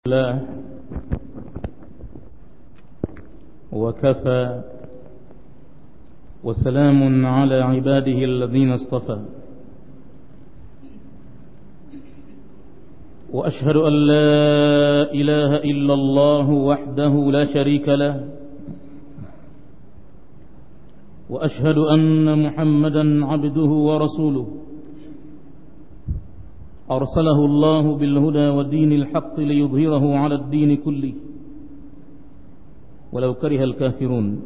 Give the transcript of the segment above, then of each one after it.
الله وكفى وسلام على عباده الذين اصطفى وأشهد أن لا إله إلا الله وحده لا شريك له وأشهد أن محمدا عبده ورسوله أرسله الله بالهدى ودين الحق ليظهره على الدين كله ولو كره الكافرون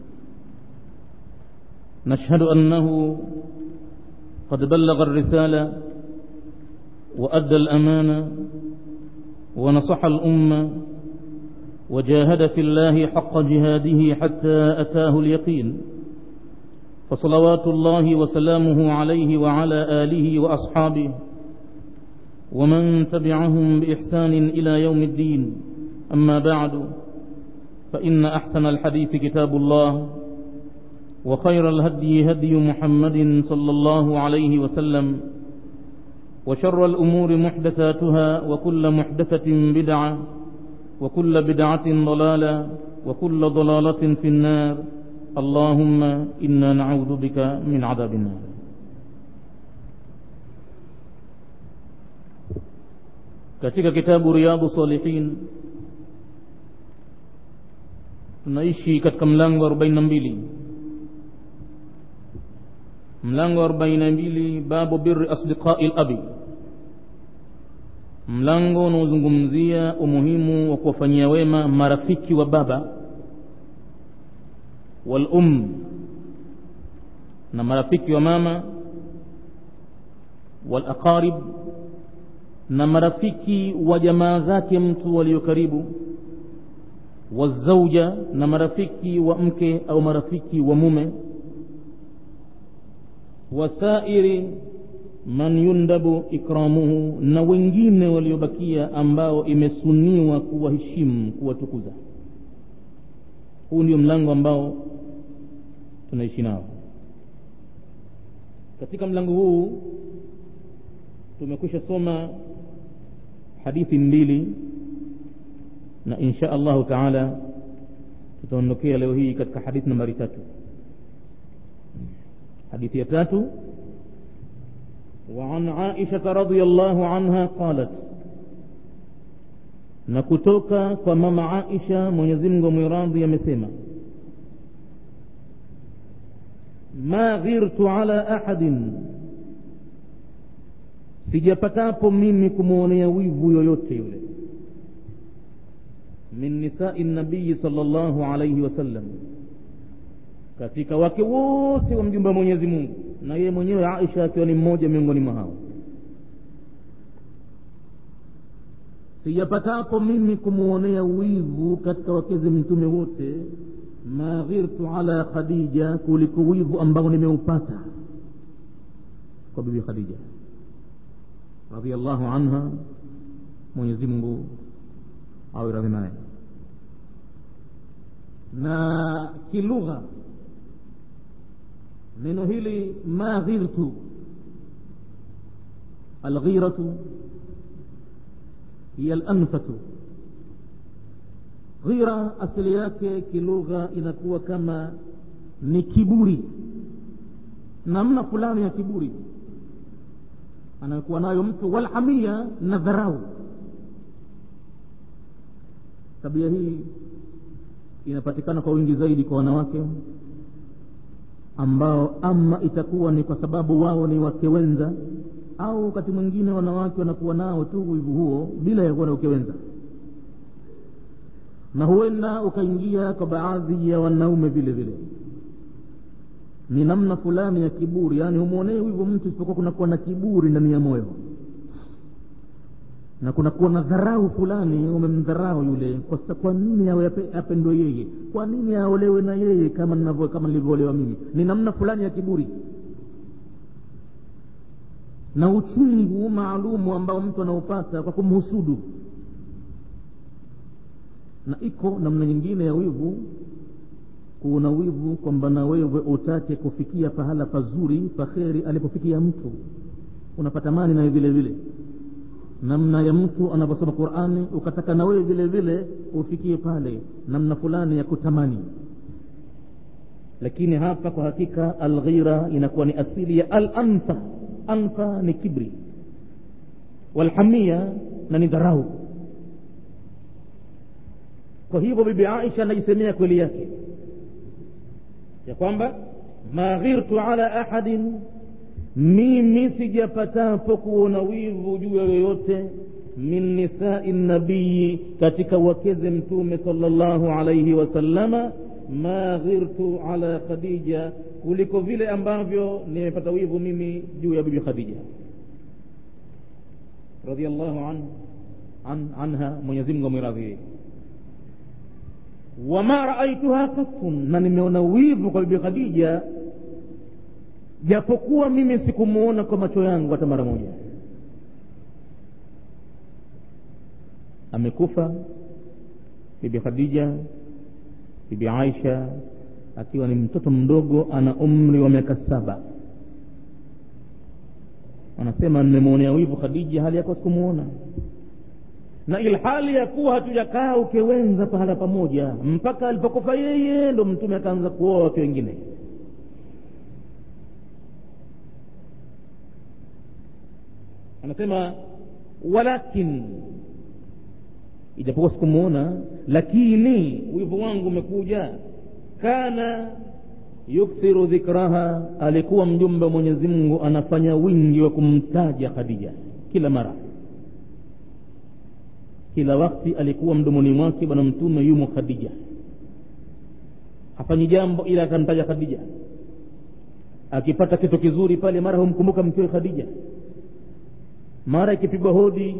نشهد أنه قد بلغ الرسالة وأدى الأمانة ونصح الأمة وجاهد في الله حق جهاده حتى أتاه اليقين فصلوات الله وسلامه عليه وعلى آله وأصحابه ومن تبعهم بإحسان إلى يوم الدين أما بعد فإن أحسن الحديث كتاب الله وخير الهدي هدي محمد صلى الله عليه وسلم وشر الأمور محدثاتها وكل محدثة بدعة وكل بدعة ضلالة وكل ضلالة في النار اللهم إنا نعوذ بك من عذاب النار katika kitabu riyadu salihin tunaishi katika mlango wa 42 mlango wa 42 babu birri asdiqai labi mlango unaozungumzia umuhimu wa kuwafanyia wema marafiki wa baba wal um na marafiki wa mama wal aqarib na marafiki wa jamaa zake mtu walio karibu wazauja na marafiki wa mke au marafiki wa mume wasairi man yundabu ikramuhu na wengine waliobakia ambao imesuniwa kuwaheshimu kuwatukuza huu ndio mlango ambao tunaishi nao katika mlango huu tumekwisha soma hadithi mbili na insha allahu taala tutaondokea leo hii katika hadithi nambari tatu hadithi ya tatu وعن عائشة رضي الله عنها قالت na kutoka kwa mama Aisha Mwenyezi Mungu mwiradhi amesema ma ghirtu ala ahadin sijapatapo mimi kumwonea wivu yoyote yule min nisai nabii sallallahu alayhi wasallam katika wake wote wa mjumbe wa Mwenyezi Mungu na yeye mwenyewe Aisha akiwa ni mmoja miongoni mwa hao sijapatapo mimi kumwonea wivu katika wakezi mtume wote ma ghirtu ala khadija kuliko wivu ambao nimeupata kwa bibi khadija radhiallahu anha mwenyezi mungu awe radhi naye na kilugha neno hili ma ghirtu alghiratu hiya alanfatu ghira asili yake kilugha inakuwa kama ni kiburi namna fulani ya kiburi anayokuwa nayo mtu walhamia na dharau tabia hii inapatikana kwa wingi zaidi kwa wanawake ambao ama itakuwa ni kwa sababu wao ni wake wenza au wakati mwingine wanawake wanakuwa nao tu wivu huo bila ya kuwa na uke wenza na huenda ukaingia kwa baadhi ya wanaume vile vile ni namna fulani ya kiburi yaani humwonee wivu mtu isipokuwa kunakuwa na kiburi ndani ya moyo na kunakuwa na dharau fulani umemdharau yule kwa, kwa nini awe apendwe yeye kwa nini aolewe na yeye kama ninavyo kama nilivyoolewa mimi ni namna fulani ya kiburi na uchungu maalumu ambao mtu anaupata kwa kumhusudu na iko namna nyingine ya wivu kuna wivu kwamba na wewe utake kufikia pahala pazuri paheri alipofikia mtu unapata mani naye vile vile namna ya mtu anaposoma qurani ukataka na wewe vile vile ufikie pale namna fulani ya kutamani lakini hapa kwa hakika alghira inakuwa ni asili ya al anfa anfa ni kibri walhamia na ni dharau kwa hivyo bibi aisha anaisemea kweli yake ya kwamba ma ghirtu ala ahadin mimi sijapatapo kuona wivu juu ya yoyote min nisai nabiyi katika wakeze mtume salllahu alaihi wasallama ma ghirtu ala khadija kuliko vile ambavyo nimepata wivu mimi juu ya bibi khadija radiallahu an, an, anha mwenyezimngu amwiradhie wama raaituha katun na nimeona wivu kwa bibi khadija japokuwa mimi sikumuona kwa macho yangu hata mara moja amekufa bibi khadija bibi aisha akiwa ni mtoto mdogo ana umri wa miaka saba anasema nimemwonea wivu khadija hali yako sikumuona na ilhali ya kuwa hatujakaa ukewenza pahala pamoja mpaka alipokufa yeye ndo mtume akaanza kuoa wake wengine anasema walakin ijapokuwa sikumuona lakini wivu wangu umekuja kana yukthiru dhikraha alikuwa mjumbe wa mwenyezi mungu anafanya wingi wa kumtaja khadija kila mara kila wakti alikuwa mdomoni mwake bwana mtume yumo khadija hafanyi jambo ila akamtaja khadija akipata kitu kizuri pale mara humkumbuka mkewe khadija mara ikipigwa hodi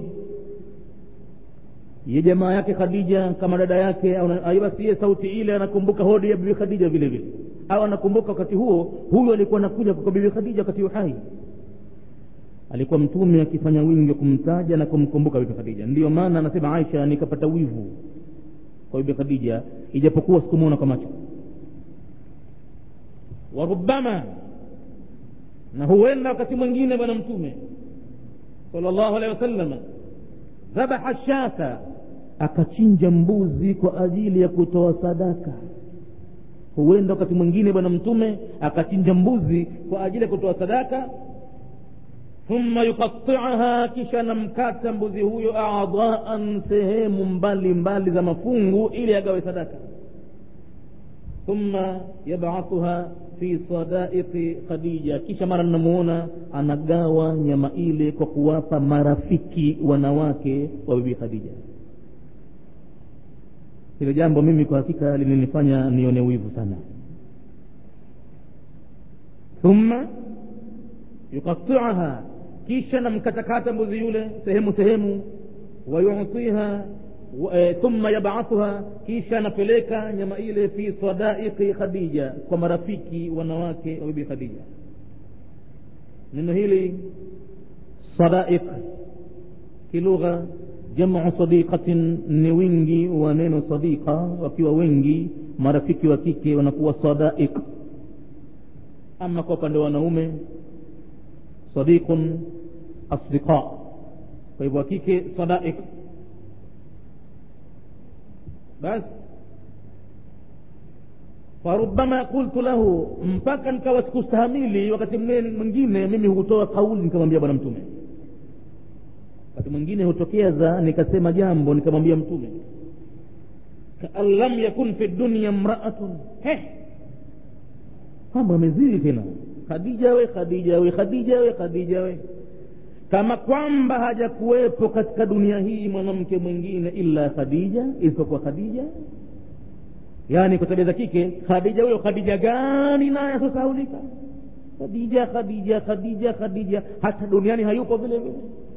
ye jamaa yake khadija kama dada yake basi ye sauti ile anakumbuka hodi ya bibi khadija vile vile au anakumbuka wakati huo huyo alikuwa anakuja kwa bibi khadija wakati uhai alikuwa mtume akifanya wingi wa kumtaja na kumkumbuka bibi khadija ndiyo maana anasema aisha nikapata wivu kwa bibi khadija ijapokuwa sikumwona kwa macho warubama na huenda wakati mwingine bwana mtume sallallahu alaihi wasallam dhabaha shata akachinja mbuzi kwa ajili ya kutoa sadaka huenda wakati mwingine bwana mtume akachinja mbuzi kwa ajili ya kutoa sadaka thumma yuqatiaha kisha namkata mbuzi huyo adaan sehemu mbali mbali za mafungu ili agawe sadaka thumma yabathuha fi sadaiqi khadija kisha mara namuona anagawa nyama ile kwa kuwapa marafiki wanawake wa bibi khadija hilo jambo mimi kwa hakika lilinifanya nione wivu sana thumma yukatiaha kisha namkatakata mbuzi yule sehemu sehemu wayutiha e, thumma yabathuha kisha anapeleka nyama ile fi sadaiqi khadija kwa marafiki wanawake wa bibi khadija neno hili sadaiq kilugha jamu sadiqatin ni wingi wa neno sadiqa wakiwa wengi marafiki wa kike wanakuwa sadaiq ama kwa upande wa wanaume sadiqun asdiqa kwa hivyo wa kike sadaiq basi farubama qultu lahu mpaka nikawa sikustahamili wakati mwingine mimi hutoa kauli nikamwambia bwana mtume wakati mwingine hutokea za nikasema jambo nikamwambia mtume kaan lam yakun fi dunya mraatun mambo amezidi tena khadija we khadija we khadija we khadija we kama kwamba hajakuwepo katika dunia hii mwanamke mwingine illa khadija isipokuwa khadija yaani kwa tabia za kike khadija huyo khadija gani naye asosaulika khadija khadija khadija khadija hata duniani hayupo vile vile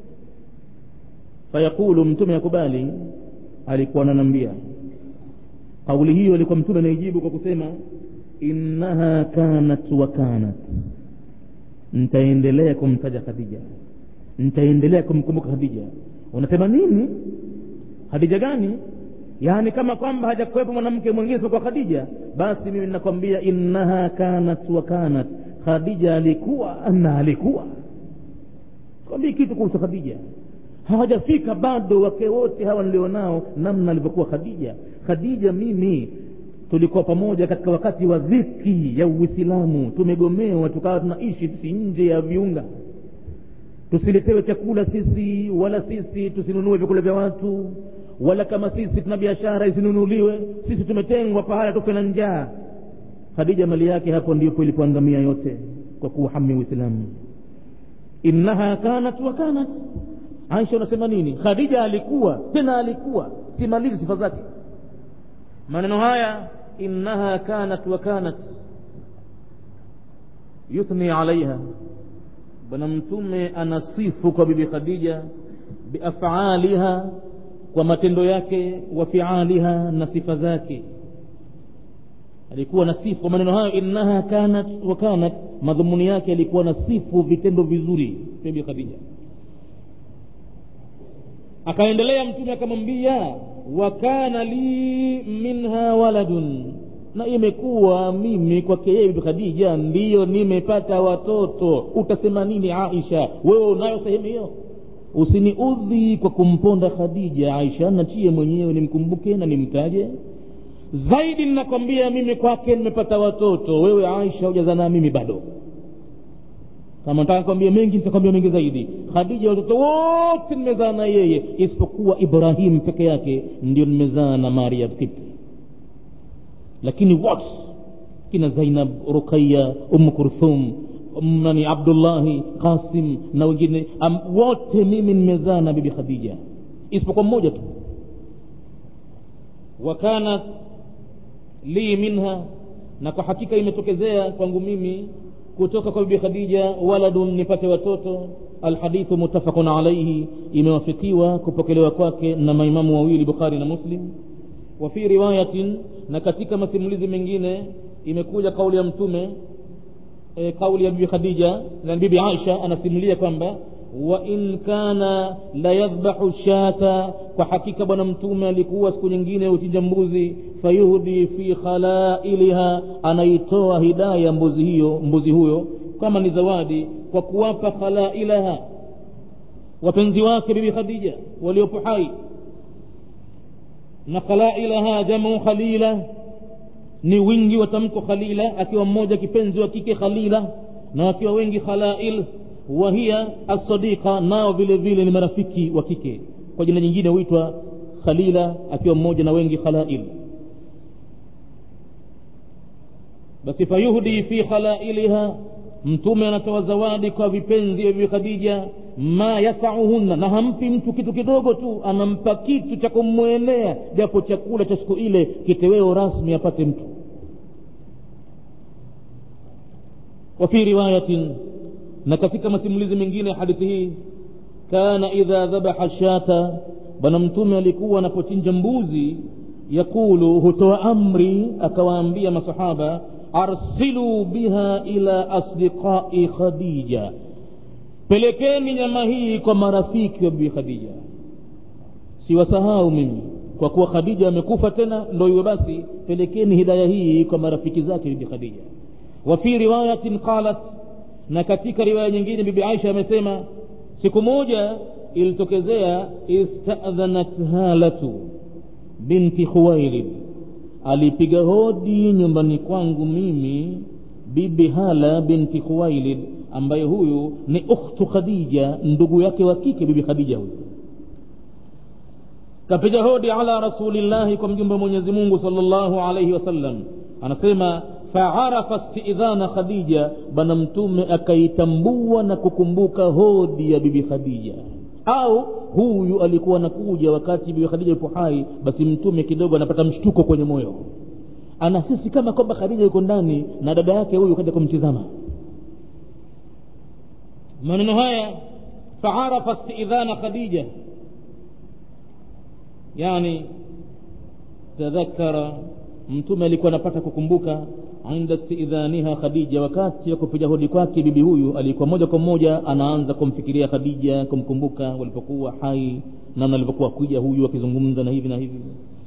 fayaqulu mtume akubali alikuwa ananambia kauli hiyo alikuwa mtume anaijibu kwa kusema innaha kanat wa kanat nitaendelea kumtaja khadija nitaendelea kumkumbuka khadija unasema nini khadija gani yaani kama kwamba hajakuwepo mwanamke mwingine isipokuwa khadija basi mimi nakwambia innaha kanat wa kanat khadija alikuwa na alikuwa sikwambii kitu kuhusu khadija hawajafika bado wake wote hawa nilionao namna alivyokuwa khadija khadija mimi tulikuwa pamoja katika wakati wa dhiki ya uislamu tumegomewa tukawa tunaishi sisi nje ya viunga tusiletewe chakula sisi wala sisi tusinunue vyakula vya watu wala kama sisi tuna biashara isinunuliwe sisi tumetengwa pahala tufe na njaa khadija mali yake hapo ndipo ilipoangamia yote kwa kuuhami uislamu innaha kanat wa kanat aisha unasema nini khadija alikuwa tena alikuwa simalizi sifa zake maneno haya innaha kanat wa kanat yuthni alaiha bwana mtume anasifu kwa bibi khadija biafaliha kwa matendo yake wa fialiha na sifa zake alikuwa na sifu kwa maneno hayo innaha kanat wa kanat madhumuni yake alikuwa na sifu vitendo vizuri bibi khadija akaendelea mtume akamwambia wa kana li minha waladun na imekuwa mimi kwake yeye bibi khadija ndiyo nimepata watoto utasema nini aisha wewe unayo sehemu hiyo usiniudhi kwa kumponda khadija aisha nachie mwenyewe nimkumbuke na nimtaje zaidi ninakwambia mimi kwake nimepata watoto wewe aisha hujazana mimi bado kama nataka kwambia mengi nitakwambia mengi zaidi khadija watoto wote nimezaa na yeye isipokuwa ibrahim peke yake ndio nimezaa na maria kipti lakini wote kina zainab ruqaya umu kurthum um, nani abdullahi qasim na wengine um, wote mimi nimezaa na bibi khadija isipokuwa mmoja tu wakanat li minha na kwa hakika imetokezea kwangu mimi kutoka kwa bibi khadija waladun nipate watoto alhadithu muttafaqun alaihi imewafikiwa kupokelewa kwake na maimamu wawili bukhari na muslim wa fi riwayatin na katika masimulizi mengine imekuja kauli ya mtume e, kauli ya bibi khadija na bibi aisha anasimulia kwamba wa in kana la yadhbahu shata kwa hakika bwana mtume alikuwa siku nyingine uchinja mbuzi fayuhdi fi khalailiha anaitoa hidaya mbuzi hiyo mbuzi huyo kama ni zawadi kwa kuwapa khalailaha wapenzi wake bibi khadija waliopo hai na khalailaha jamu khalila ni wingi wa tamko khalila akiwa mmoja kipenzi wa kike khalila na wakiwa wengi khalail wahiya assadiqa nao vile vile ni marafiki wa kike kwa jina nyingine huitwa khalila akiwa mmoja na wengi khalail basi fayuhdi fi khalailiha mtume anatoa zawadi kwa vipenzi vya bibi khadija ma yasauhunna na hampi mtu kitu kidogo tu anampa kitu cha kumwenea japo chakula cha siku ile kiteweo rasmi apate mtu wafi riwayatin na katika masimulizi mengine ya hadithi hii kana idha dhabaha shata bwana mtume alikuwa anapochinja mbuzi yakulu hutoa amri akawaambia masahaba arsilu biha ila asdiqai khadija pelekeni nyama hii kwa marafiki wa bibi khadija siwasahau mimi kwa kuwa khadija amekufa tena ndo iwe basi pelekeni hidaya hii kwa marafiki zake bibi khadija wa fi riwayatin qalat na katika riwaya nyingine bibi aisha amesema siku moja ilitokezea istadhanat halatu binti khuwailid alipiga hodi nyumbani kwangu mimi bibi hala binti khuwailid ambaye huyu ni ukhtu khadija ndugu yake wa kike bibi khadija huyu kapiga hodi ala rasulillahi kwa mjumbe wa mwenyezi mungu salllahu alaihi wasallam anasema faarafa stidhana khadija bwana mtume akaitambua na kukumbuka hodi ya bibi khadija au huyu alikuwa anakuja wakati bibi khadija yupo hai basi mtume kidogo anapata mshtuko kwenye moyo anahisi kama kwamba khadija yuko ndani na dada yake huyu kaja kumtizama maneno haya faarafa stidhana khadija yani tadhakara mtume alikuwa anapata kukumbuka inda stidhaniha khadija wakati wa kupiga hodi kwake bibi huyu alikuwa moja kwa moja anaanza kumfikiria khadija kumkumbuka walipokuwa hai namna alivyokuwa kuja huyu akizungumza na hivi na hivi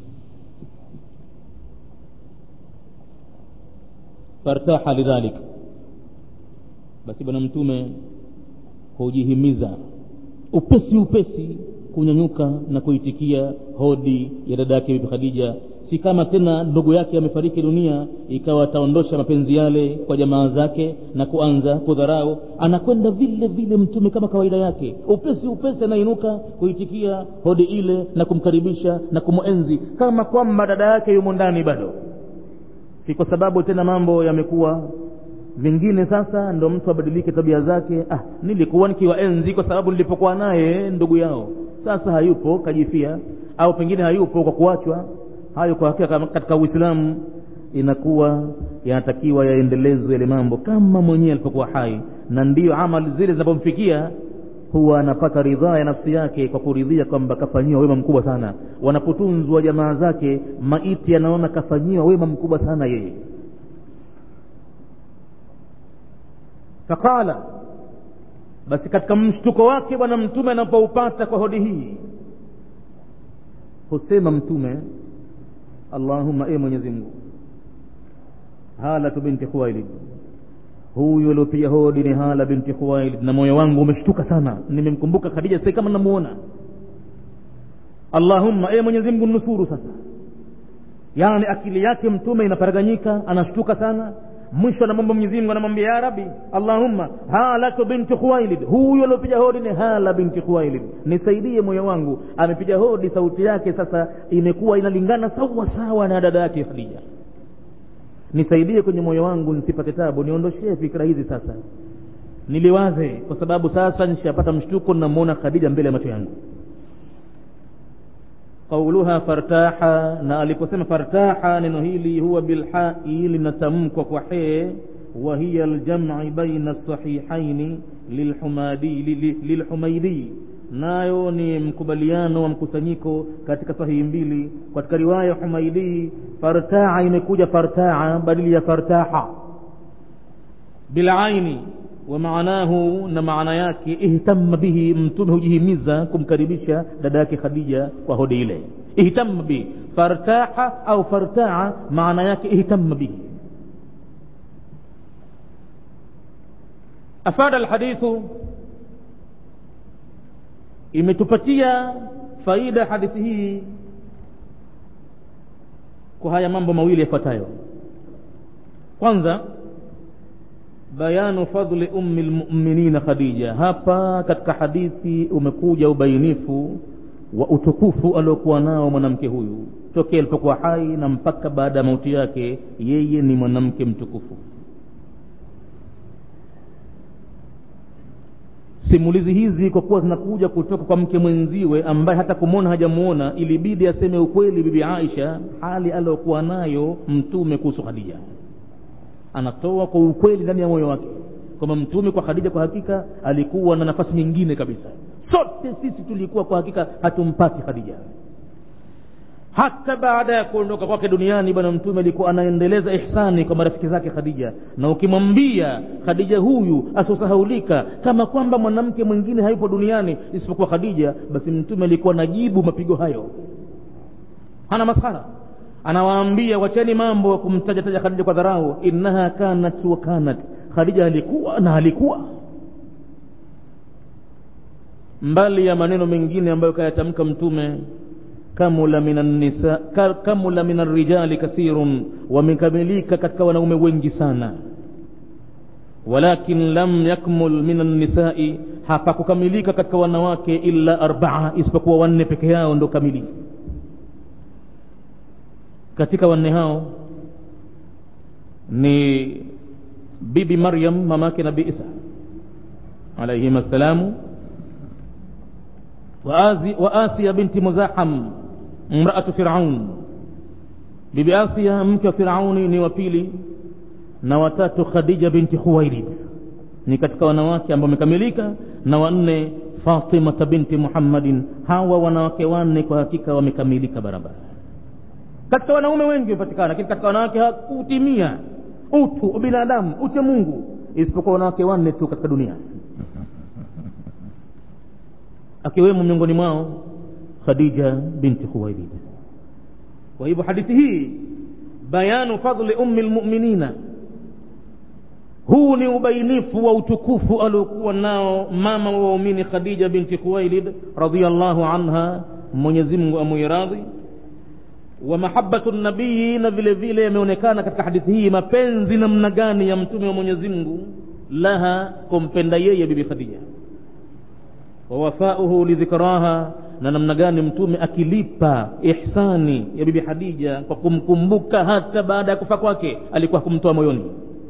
fartaha lidhalik basi bwana mtume hujihimiza upesi upesi kunyanyuka na kuitikia hodi ya dada yake bibi khadija si kama tena ndugu yake amefariki dunia ikawa ataondosha mapenzi yale kwa jamaa zake na kuanza kudharau anakwenda vile vile mtume kama kawaida yake upesi upesi anainuka kuitikia hodi ile na kumkaribisha na kumwenzi kama kwamba dada yake yumo ndani bado si kwa sababu tena mambo yamekuwa vingine sasa ndo mtu abadilike tabia zake ah nilikuwa nikiwaenzi kwa sababu nilipokuwa naye ndugu yao sasa hayupo kajifia au pengine hayupo kwa kuachwa hayo kwa hakika katika uislamu inakuwa yanatakiwa yaendelezwe yale mambo kama mwenyewe alipokuwa hai na ndiyo amali zile zinapomfikia huwa anapata ridhaa ya nafsi yake kwa kuridhia kwamba kafanyiwa wema mkubwa sana wanapotunzwa jamaa zake maiti anaona kafanyiwa wema mkubwa sana yeye faqala basi katika mshtuko wake bwana mtume anapoupata kwa hodi hii husema mtume allahumma e mwenyezi mungu halatu binti khuwailid huyu aliopiga hodi ni hala binti khuwailid na moyo wangu umeshtuka sana nimemkumbuka khadija sai kama namuona allahumma e mwenyezi mungu nusuru sasa yaani akili yake mtume inaparaganyika anashtuka sana mwisho anamwomba mwenyezi mungu anamwambia ya rabi allahumma halatu binti khuwailid huyu aliopiga hodi ni hala binti khuwailid nisaidie moyo wangu amepiga hodi sauti yake sasa imekuwa inalingana sawa sawa na dada yake khadija nisaidie kwenye moyo wangu nisipate tabu niondoshee fikra hizi sasa niliwaze kwa sababu sasa nishapata mshtuko namwona khadija mbele ya macho yangu qauluha fartaha na aliposema fartaha neno hili huwa bilhai linatamkwa kwa he wa hiya aljam'i baina sahihaini lilhumaidi nayo ni mkubaliano wa mkusanyiko katika sahihi mbili katika riwaya humaidi fartaa imekuja fartaa badili ya fartaha bilaini wa maanahu na maana yake ihtamma bihi mtume hujihimiza kumkaribisha dada yake khadija kwa hodi ile ihtamma bihi fartaha au fartaa maana yake ihtamma bihi afada alhadithu imetupatia faida hadithi hii kwa haya mambo mawili yafuatayo kwanza bayanu fadli ummi lmuminina khadija hapa katika hadithi umekuja ubainifu wa utukufu aliokuwa nao mwanamke huyu tokea alipokuwa hai na mpaka baada ya mauti yake yeye ni mwanamke mtukufu simulizi hizi kwa kuwa zinakuja kutoka kwa mke mwenziwe ambaye hata kumwona hajamuona ilibidi aseme ukweli bibi aisha hali aliyokuwa nayo mtume kuhusu khadija anatoa kwa ukweli ndani ya moyo wake kwamba mtume kwa khadija kwa hakika alikuwa na nafasi nyingine kabisa sote sisi tulikuwa kwa hakika hatumpati khadija hata baada ya kuondoka kwake duniani bwana mtume alikuwa anaendeleza ihsani kwa marafiki zake khadija na ukimwambia khadija huyu asiosahaulika kama kwamba mwanamke mwingine hayupo duniani isipokuwa khadija basi mtume alikuwa najibu mapigo hayo hana maskhara anawaambia wacheni mambo ya kumtaja taja khadija kwa dharau innaha kanat wa kanat khadija alikuwa na alikuwa mbali ya maneno mengine ambayo kayatamka mtume kamula min nisa kamula min arrijali kathirun wamekamilika katika wanaume wengi sana walakin lam yakmul min annisai hapakukamilika katika wanawake illa arbaa isipokuwa wanne peke yao ndo kamilifu katika wanne hao ni bibi maryam mamake nabi isa alaihim assalamu wa asiya binti muzaham mraatu firaun bibi asia mke wa firauni ni wa pili na watatu khadija binti khuwailid ni katika wanawake ambao wamekamilika na wanne fatimata binti muhammadin hawa wanawake wanne kwa hakika wamekamilika barabara katika wanaume wengi wamepatikana lakini katika wanawake hakutimia utu ubinadamu uche mungu isipokuwa wanawake wanne tu katika dunia akiwemo miongoni mwao khadija binti khuwailid kwa hivyo hadithi hii bayanu fadli ummi lmuminina huu ni ubainifu wa utukufu aliokuwa nao mama wa waumini khadija binti khuwailid radiallahu anha mwenyezi mungu amuiradhi wa mahabatu nabii na vile vile yameonekana katika hadithi hii mapenzi namna gani ya mtume wa mwenyezi mungu laha kumpenda yeye bibi khadija wa wafauhu lidhikraha na namna gani mtume akilipa ihsani ya bibi khadija kwa kumkumbuka hata baada ya kufa kwake alikuwa kumtoa moyoni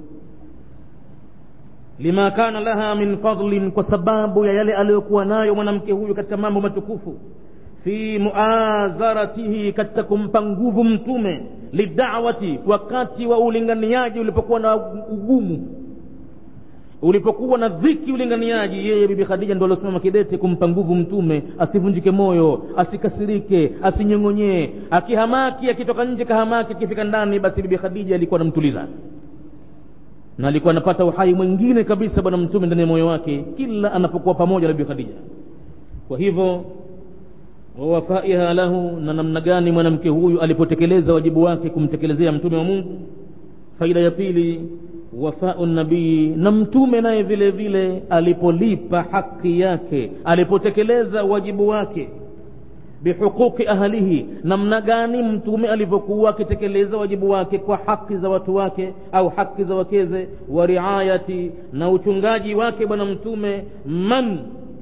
lima kana laha min fadlin kwa sababu ya yale aliyokuwa nayo mwanamke huyu katika mambo matukufu fi muazaratihi katika kumpa nguvu mtume lidawati wakati wa ulinganiaji ulipokuwa na ugumu ulipokuwa na dhiki ulinganiaji yeye bibi khadija ndo aliosimama kidete kumpa nguvu mtume asivunjike moyo asikasirike asinyong'onyee akihamaki akitoka nje kahamaki akifika ndani basi bibi khadija alikuwa anamtuliza na alikuwa anapata uhai mwingine kabisa bwana mtume ndani ya moyo wake kila anapokuwa pamoja na bibi khadija kwa hivyo wawafaiha lahu na namna gani mwanamke huyu alipotekeleza wajibu wake kumtekelezea mtume wa mungu faida ya pili wafau nabii na mtume naye vile vile alipolipa haki yake alipotekeleza wajibu wake bihuquqi ahlihi namna gani mtume alivyokuwa akitekeleza wajibu wake kwa haki za watu wake au haki za wakeze wa riayati na uchungaji wake bwana mtume man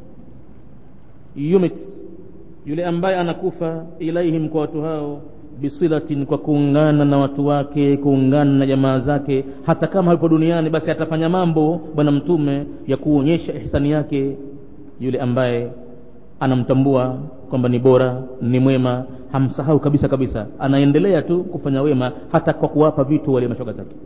yumit yule ambaye anakufa ilaihim kwa watu hao bisilatin kwa kuungana na watu wake kuungana na jamaa zake hata kama hayupo duniani basi atafanya mambo bwana mtume ya kuonyesha ihsani yake yule ambaye anamtambua kwamba ni bora ni mwema hamsahau kabisa kabisa anaendelea tu kufanya wema hata kwa kuwapa vitu wale mashoga zake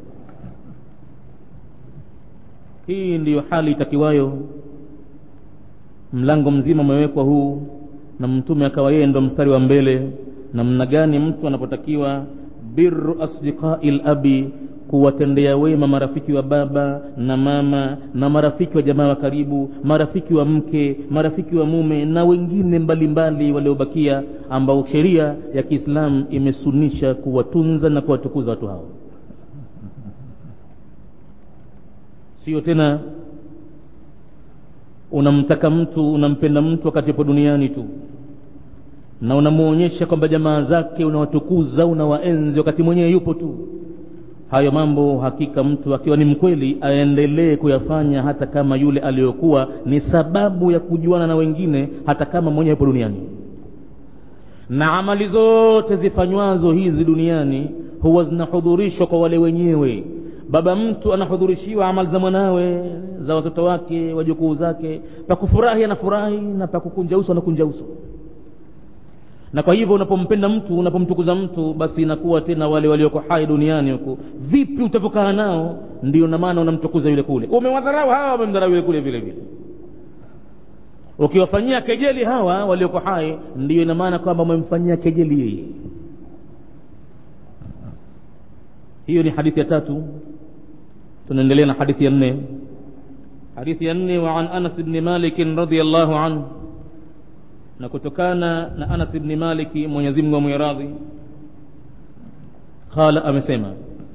hii ndiyo hali itakiwayo mlango mzima umewekwa huu na mtume akawa yeye ndo mstari wa mbele namna gani mtu anapotakiwa biru asdiqai labi kuwatendea wema marafiki wa baba na mama na marafiki wa jamaa wa karibu marafiki wa mke marafiki wa mume na wengine mbalimbali waliobakia ambao sheria ya kiislamu imesunisha kuwatunza na kuwatukuza watu hao sio tena unamtaka mtu unampenda mtu wakati upo duniani tu na unamuonyesha kwamba jamaa zake unawatukuza unawaenzi wakati mwenyewe yupo tu hayo mambo hakika mtu akiwa ni mkweli aendelee kuyafanya hata kama yule aliyokuwa ni sababu ya kujuana na wengine hata kama mwenyewe yupo duniani na amali zote zifanywazo hizi duniani huwa zinahudhurishwa kwa wale wenyewe baba mtu anahudhurishiwa amali za mwanawe za watoto wake wajukuu zake pakufurahi anafurahi na pakukunja uso anakunja uso na kwa hivyo unapompenda mtu unapomtukuza mtu basi inakuwa tena wale walioko hai duniani huku vipi utavyokaa nao ndio na maana unamtukuza yule kule umewadharau hawa wamemdharau yule kule vile vile ukiwafanyia kejeli hawa walioko hai ndiyo ina maana kwamba umemfanyia kejeli yeye hiyo ni hadithi ya tatu tunaendelea na hadithi ya nne hadithi ya nne wa an anas bni malikin radiallahu anhu na kutokana na anas bni maliki mwenyezi mungu amwiradhi qala amesema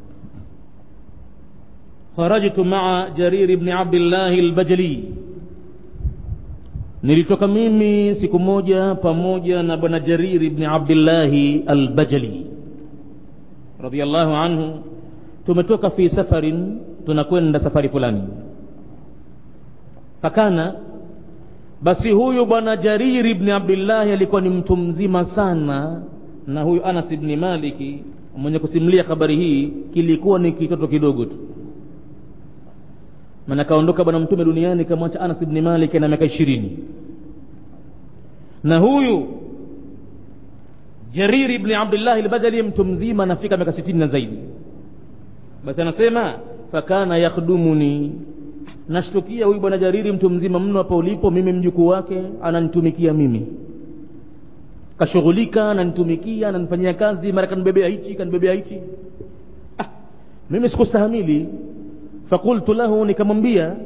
kharajtu maa jarir bni abdillahi albajali nilitoka mimi siku moja pamoja na bwana jariri bni abdillahi albajali radiallahu anhu tumetoka fi safarin tunakwenda safari fulani fakana basi huyu bwana jariri bni abdillahi alikuwa ni mtu mzima sana na huyu anas bni maliki mwenye kusimulia habari hii kilikuwa ni kitoto kidogo tu maana kaondoka bwana mtume duniani kamwacha anas bni malik na miaka ishirini na huyu jariri bni abdillahi albajali mtu mzima anafika miaka sitini na zaidi basi anasema fakana yakhdumuni nashtukia huyu bwana jariri mtu mzima mno hapa ulipo mimi mjukuu wake ananitumikia mimi kashughulika ananitumikia ananifanyia kazi mara kanibebea hichi kanibebea hichi ah, mimi sikustahamili fakultu lahu nikamwambia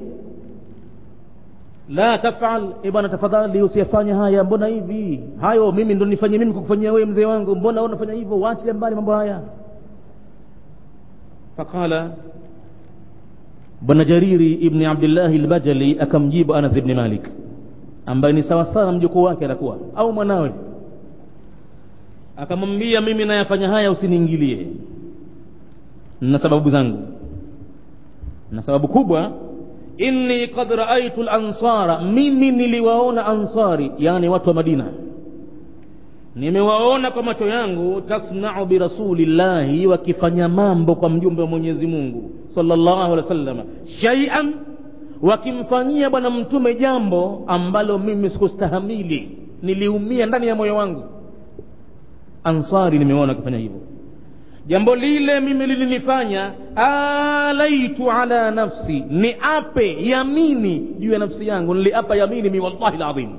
la tafal e bwana tafadhali usiyafanya haya mbona hivi hayo mimi ndo nifanye mimi kukufanyia wewe mzee wangu mbona unafanya hivyo waachilia mbali mambo haya faqala bwana jariri ibni abdillahi lbajali akamjibu anas ibni malik ambaye ni sawasawa mjukuu wake atakuwa au mwanawe akamwambia mimi nayafanya haya usiniingilie na sababu zangu na sababu kubwa inni qad raaitu lansara mimi niliwaona ansari yani watu wa madina nimewaona kwa macho yangu tasnau birasulillahi wakifanya mambo kwa mjumbe wa mwenyezi mungu salllahu alehi wasallam shaian wakimfanyia bwana mtume jambo ambalo mimi sikustahamili niliumia ndani ya moyo wangu ansari nimeona wakifanya hivyo jambo lile mimi lilinifanya alaitu ala nafsi ni ape yamini juu ya nafsi yangu niliapa yamini mi wallahi ladhim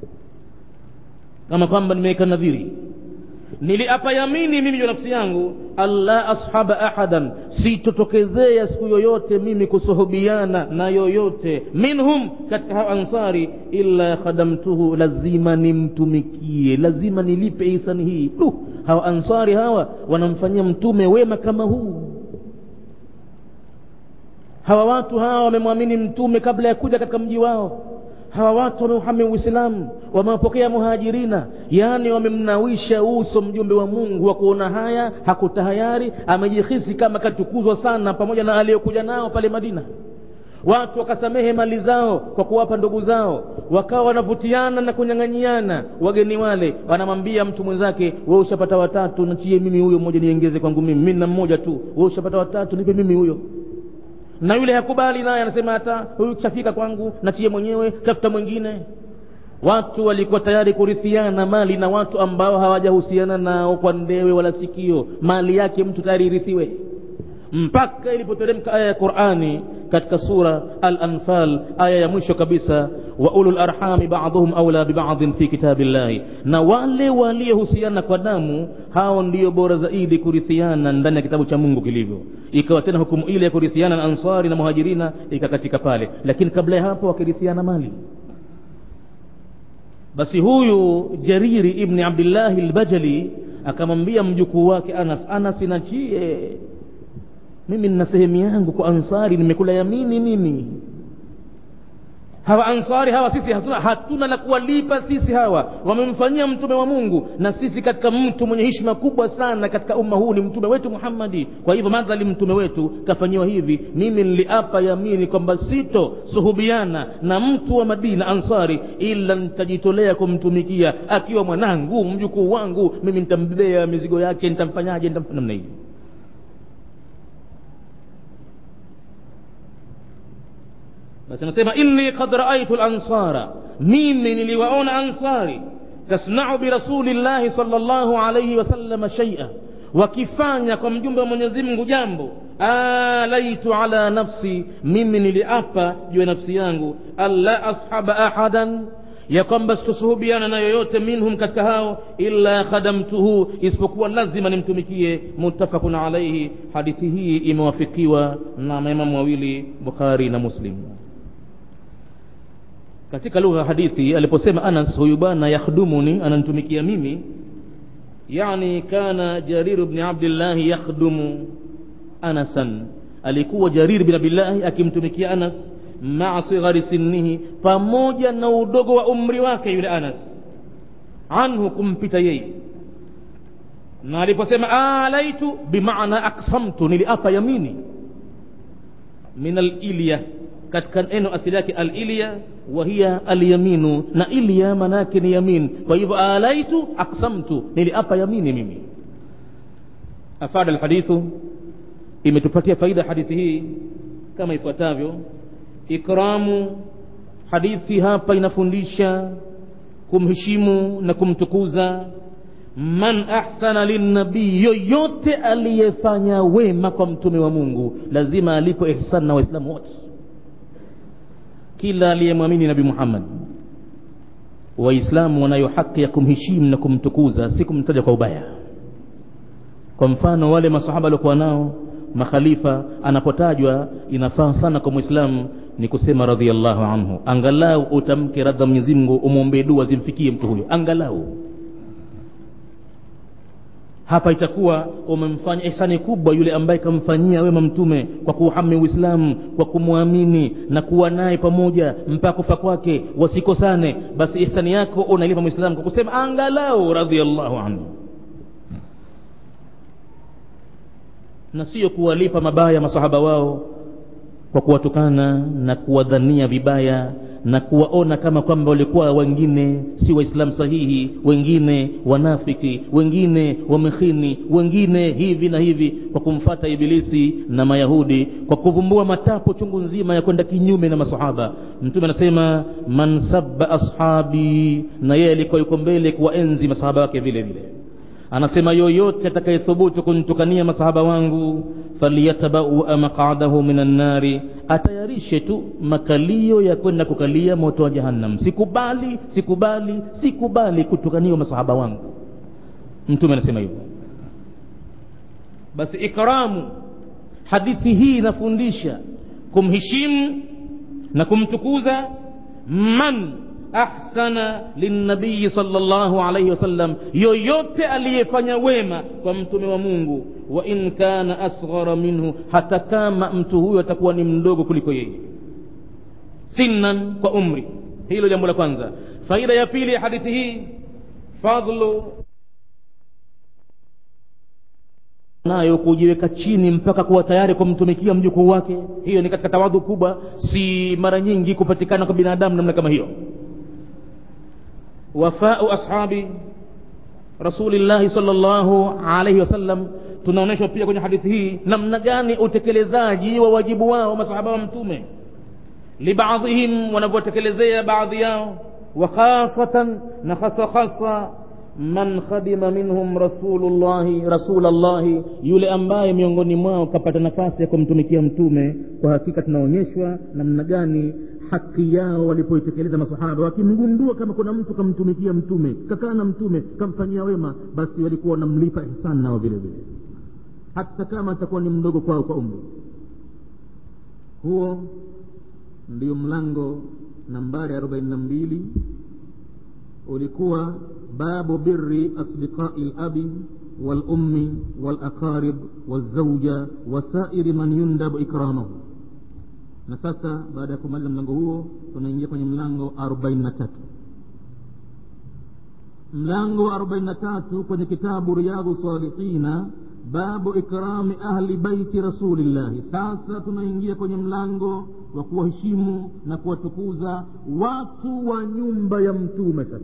kama kwamba nimeweka nadhiri niliapa yamini mimi juu nafsi yangu alla ashaba ahadan sitotokezea siku yoyote mimi kusuhubiana na yoyote minhum katika hao ansari illa khadamtuhu lazima nimtumikie lazima nilipe ihsani hii du hawa ansari hawa wanamfanyia mtume wema kama huu hawa watu hawa wamemwamini mtume kabla ya kuja katika mji wao hawa watu wameuhami uislamu wamewapokea muhajirina yaani wamemnawisha uso mjumbe wa mungu wa kuona haya hakutahayari amejihisi kama katukuzwa sana pamoja na aliyokuja nao pale madina watu wakasamehe mali zao kwa kuwapa ndugu zao wakawa wanavutiana na kunyang'anyiana wageni wale wanamwambia mtu mwenzake we ushapata watatu nachie mimi huyo mmoja niengeze kwangu mimi mi na mmoja tu we ushapata watatu nipe mimi huyo na yule hakubali naye anasema hata huyu kishafika kwangu nachie mwenyewe tafuta mwingine watu walikuwa tayari kurithiana mali na watu ambao hawajahusiana nao kwa ndewe wala sikio mali yake mtu tayari irithiwe mpaka ilipoteremka aya ya qurani katika sura al-anfal aya ya mwisho kabisa wa ulul arhami ba'dhum awla biba'dhin fi kitabillahi na wale waliohusiana kwa damu hao ndio bora zaidi kurithiana ndani ya kitabu cha mungu kilivyo ikawa tena hukumu ile ya kurithiana na ansari na muhajirina ikakatika pale lakini kabla ya hapo wakirithiana mali basi huyu jariri ibni abdillahi lbajali akamwambia mjukuu wake anas anas nachie mimi nina sehemu yangu kwa ansari nimekula yamini mimi hawa ansari hawa sisi hatuna, hatuna la kuwalipa sisi hawa wamemfanyia mtume wa mungu na sisi katika mtu mwenye heshima kubwa sana katika umma huu ni mtume wetu muhammadi kwa hivyo madhali mtume wetu kafanyiwa hivi mimi niliapa yamini kwamba sito suhubiana na mtu wa madina ansari ila nitajitolea kumtumikia akiwa mwanangu mjukuu wangu mimi nitambebea mizigo yake nitamfanyaje nitamfanya namna hivi basi anasema inni qad raaitu lansara mimi niliwaona ansari tasnau birasulillahi salllahu alaihi wasalama shaia wakifanya kwa mjumbe wa mwenyezi mungu jambo alaitu ala nafsi mimi niliapa juu ya nafsi yangu alla ashaba ahadan ya kwamba sitosuhubiana na yoyote minhum katika hao illa khadamtuhu isipokuwa lazima nimtumikie muttafaqun alaihi hadithi hii imewafikiwa na maimamu wawili bukhari na muslim katika lugha ya hadithi aliposema anas huyu bwana yakhdumuni ananitumikia mimi yani kana jarir bni abdillahi yakhdumu anasan alikuwa jarir bin abdillahi akimtumikia anas maa sighari sinnihi pamoja na udogo wa umri wake yule anas anhu kumpita yeye na aliposema alaitu bimaana aksamtu niliapa yamini min alilya katika neno asili yake alilya wa hiya alyaminu na ilya manake ni yamin kwa hivyo alaitu aksamtu niliapa yamini mimi afada alhadithu imetupatia faida hadithi hii kama ifuatavyo ikramu hadithi hapa inafundisha kumheshimu na kumtukuza man ahsana linnabii yoyote aliyefanya wema kwa mtume wa mungu lazima alipo ihsan na waislamu wote kila aliyemwamini nabi muhammad waislamu wanayo haki ya kumheshimu na kumtukuza si kumtaja kwa ubaya kwa mfano wale masahaba waliokuwa nao makhalifa anapotajwa inafaa sana kwa mwislamu ni kusema radhiallahu anhu angalau utamke radha mwenyezi mungu umwombee dua zimfikie mtu huyo angalau hapa itakuwa umemfanya ihsani kubwa yule ambaye kamfanyia wema mtume kwa kuuhami uislamu kwa kumwamini na kuwa naye pamoja mpaka kufa kwake wasikosane basi ihsani yako unailipa mwislamu kwa kusema angalau radhiallahu anhu na sio kuwalipa mabaya masahaba wao kwa kuwatukana na kuwadhania vibaya na kuwaona kama kwamba walikuwa wengine si waislamu sahihi wengine wanafiki wengine wamekhini wengine hivi na hivi kwa kumfata ibilisi na mayahudi kwa kuvumbua matapo chungu nzima ya kwenda kinyume na masahaba mtume anasema man sabba ashabi na yeye alikuwa yuko mbele kuwaenzi masahaba wake vile vile anasema yoyote atakayethubutu kuntukania masahaba wangu faliyatabaua maqadahu min annari atayarishe tu makalio ya kwenda kukalia moto wa jahannam sikubali sikubali sikubali kutukaniwa masahaba wangu mtume anasema hivyo basi ikramu hadithi hii inafundisha kumheshimu na kumtukuza man ahsana linnabiyi sallallahu alaihi wasallam yoyote aliyefanya wema kwa mtume wa mungu wa in kana asghara minhu hata kama mtu huyo atakuwa ni mdogo kuliko yeye sinnan kwa umri hilo jambo la kwanza faida ya pili ya hadithi hii fadlu nayo kujiweka chini mpaka kuwa tayari kumtumikia mjukuu wake hiyo ni katika tawadhu kubwa si mara nyingi kupatikana kwa binadamu namna kama hiyo wafau ashabi rasulillahi salllahu alaihi wasallam tunaonyeshwa pia kwenye hadithi hii namna gani utekelezaji wa wajibu wao masahaba wa mtume libadhihim wanavyotekelezea baadhi yao wa khasatan na hasa hasa man khadima minhum rasulullahi rasulallahi yule ambaye miongoni mwao kapata nafasi ya kumtumikia mtume kwa hakika tunaonyeshwa namna gani haki yao walipoitekeleza masahaba wakimgundua kama kuna mtu kamtumikia mtume kakaa na mtume kamfanyia wema basi walikuwa wanamlipa ihsani nao vile vile hata kama atakuwa ni mdogo kwao kwa umri huo ndio mlango nambari arobaini na mbili ulikuwa babu biri asdiqai labi walummi walaqarib walzauja wasairi man yundabu ikramahu na sasa baada ya kumaliza mlango huo tunaingia kwenye mlango arobaini na tatu mlango wa arobaini na tatu kwenye kitabu riyadhu salihina babu ikrami ahli baiti rasulillahi sasa tunaingia kwenye mlango wa kuwaheshimu na kuwatukuza watu wa nyumba ya mtume sasa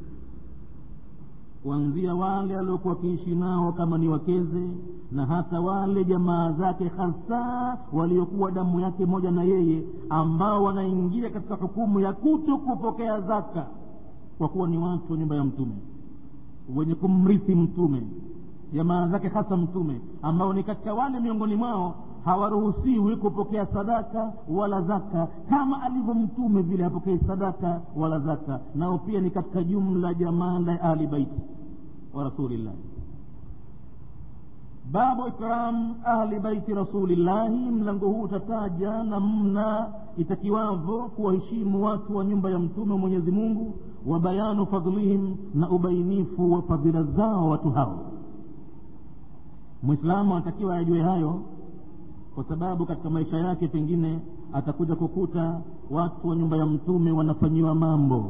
kuanzia wale aliokuwa wakiishi nao kama ni wakeze na hata wale jamaa zake hasa waliokuwa damu yake moja na yeye ambao wanaingia katika hukumu ya kuto kupokea zaka kwa kuwa ni watu wa nyumba ya mtume wenye kumrithi mtume jamaa zake hasa mtume ambao ni katika wale miongoni mwao hawaruhusiwi kupokea sadaka wala zaka kama alivyo mtume vile hapokei sadaka wala zaka nao pia ni katika jumla jamaa la ahli baiti wa rasulillahi babu ikram ahli baiti rasulillahi mlango huu utataja namna itakiwavyo kuwaheshimu watu wa nyumba ya mtume wa mwenyezi mungu wa bayanu fadhlihim na ubainifu wa fadhila zao watu hao mwislamu anatakiwa ajue hayo kwa sababu katika maisha yake pengine atakuja kukuta watu wa nyumba ya mtume wanafanyiwa mambo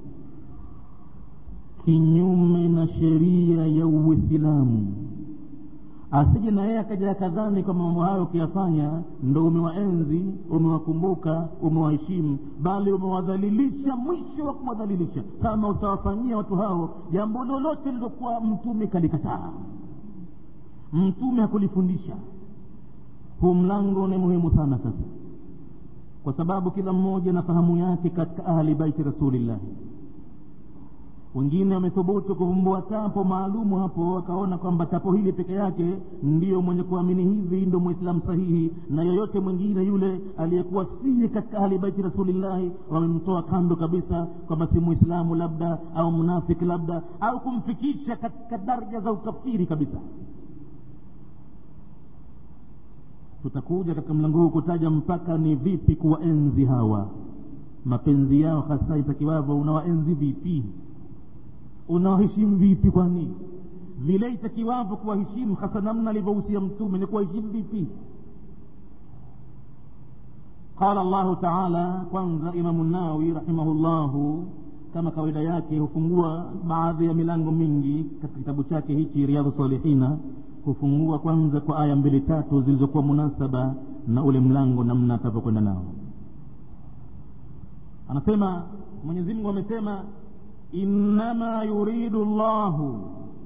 kinyume na sheria ya uislamu asije na yeye akaja akadhani kwa mambo hayo ukiyafanya ndo umewaenzi umewakumbuka umewaheshimu bali umewadhalilisha mwisho wa kuwadhalilisha kama utawafanyia watu hao jambo lolote lilokuwa mtume kalikataa mtume hakulifundisha huu mlango ni muhimu sana sasa kwa sababu kila mmoja na fahamu yake katika ahli baiti rasulillahi wengine wamethubutu kuvumbua tapo maalumu hapo wakaona kwamba tapo hili peke yake ndiyo mwenye kuamini hivi ndo mwislamu sahihi na yoyote mwingine yule aliyekuwa siye katika ahli baiti rasulillahi wamemtoa kando kabisa kwamba si mwislamu labda au mnafiki labda au kumfikisha katika daraja za ukafiri kabisa tutakuja katika mlango huu kutaja mpaka ni vipi kuwaenzi hawa mapenzi yao hasa itakiwavyo unawaenzi vipi unawaheshimu vipi kwani vile itakiwavyo kuwaheshimu hasa namna alivyohusia mtume ni kuwaheshimu vipi qala llahu taala kwanza imamu nawawi rahimahullahu kama kawaida yake hufungua baadhi ya milango mingi katika kitabu chake hichi riadhu salihina hufungua kwanza kwa aya mbili tatu zilizokuwa munasaba na ule mlango namna atavyokwenda nao anasema mwenyezi mungu amesema innama yuridu llahu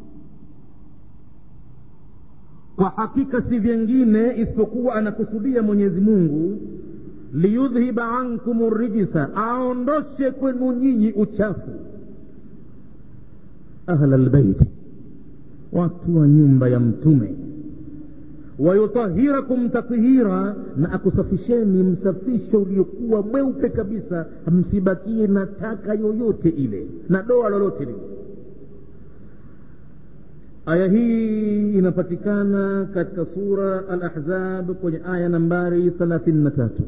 kwa hakika si vyengine isipokuwa anakusudia mwenyezi mungu liyudhhiba ankum rijisa aondoshe kwenu nyinyi uchafu ahla lbeiti watu wa nyumba ya mtume wayutahirakum tathira na akusafisheni msafisho uliokuwa mweupe kabisa msibakie na taka yoyote ile na doa lolote lile aya hii inapatikana katika sura al-ahzab kwenye aya nambari thelathini na tatu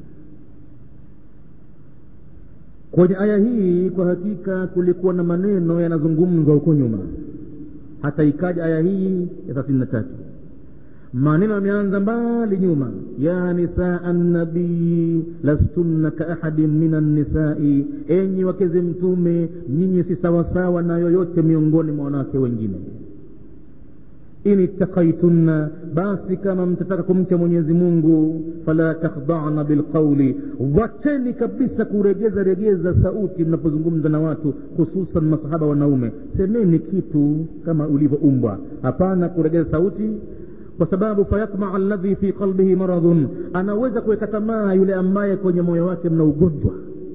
kwenye aya hii kwa hakika kulikuwa na maneno yanazungumzwa huko nyuma hata ikaja aya hii ya thelathini na tatu maneno yameanza mbali nyuma ya nisaa nabii lastunna kaahadin min annisai enyi wakeze mtume nyinyi si sawasawa na yoyote miongoni mwa wanawake wengine in ittakaitunna basi kama mtataka kumcha mwenyezi mungu fala takhdana bilqauli wacheni kabisa kuregeza regeza sauti mnapozungumza na watu hususan masahaba wanaume semeni kitu kama ulivyoumbwa hapana kuregeza sauti kwa sababu fayatmaa alladhi fi qalbihi maradhun anaweza kuweka tamaa yule ambaye kwenye moyo wake mna ugonjwa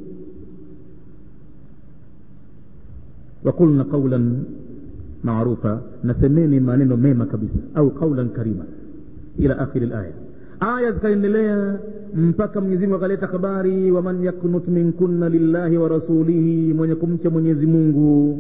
waqulna qaulan maarufa nasemeni maneno mema kabisa au qaulan karima ila akhiri laya aya zikaendelea mpaka mwenyezimungu akaleta habari waman yaknut minkunna lillahi wa rasulihi mwenye kumcha mwenyezi mungu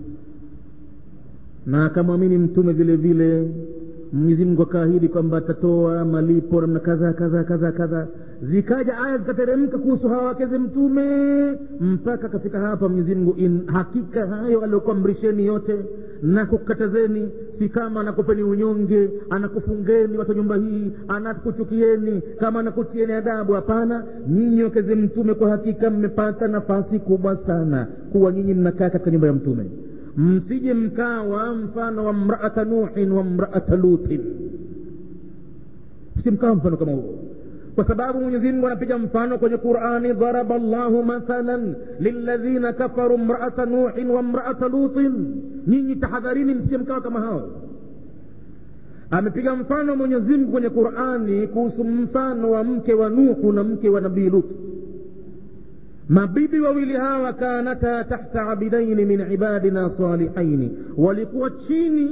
na akamwamini mtume vile vile mwenyezi mungu akaahidi kwamba atatoa malipo namna kadhaa kadhaa kadhaa kadhaa zikaja aya zikateremka kuhusu hawa wakeze mtume mpaka akafika hapa mwenyezi mungu hakika hayo aliokuamrisheni yote na kukatazeni si kama anakupeni unyonge anakufungeni watu nyumba hii anakuchukieni kama anakutieni adabu hapana nyinyi wakeze mtume kwa hakika mmepata nafasi kubwa sana kuwa nyinyi mnakaa katika nyumba ya mtume msije mkawa mfano wa mraata nuhin wa mraata lutin msimkawa mfano kama huo kwa sababu mwenyezi mungu anapiga mfano kwenye qurani daraba llahu mathalan liladhina kafaru mraata nuhin wa mraata lutin nyinyi tahadharini msije mkawa kama hao amepiga mfano mwenyezi mungu kwenye qurani kuhusu mfano wa mke wa nuhu na mke wa nabii lutu mabibi wawili hawa kanata tahta abidaini min ibadina salihaini walikuwa chini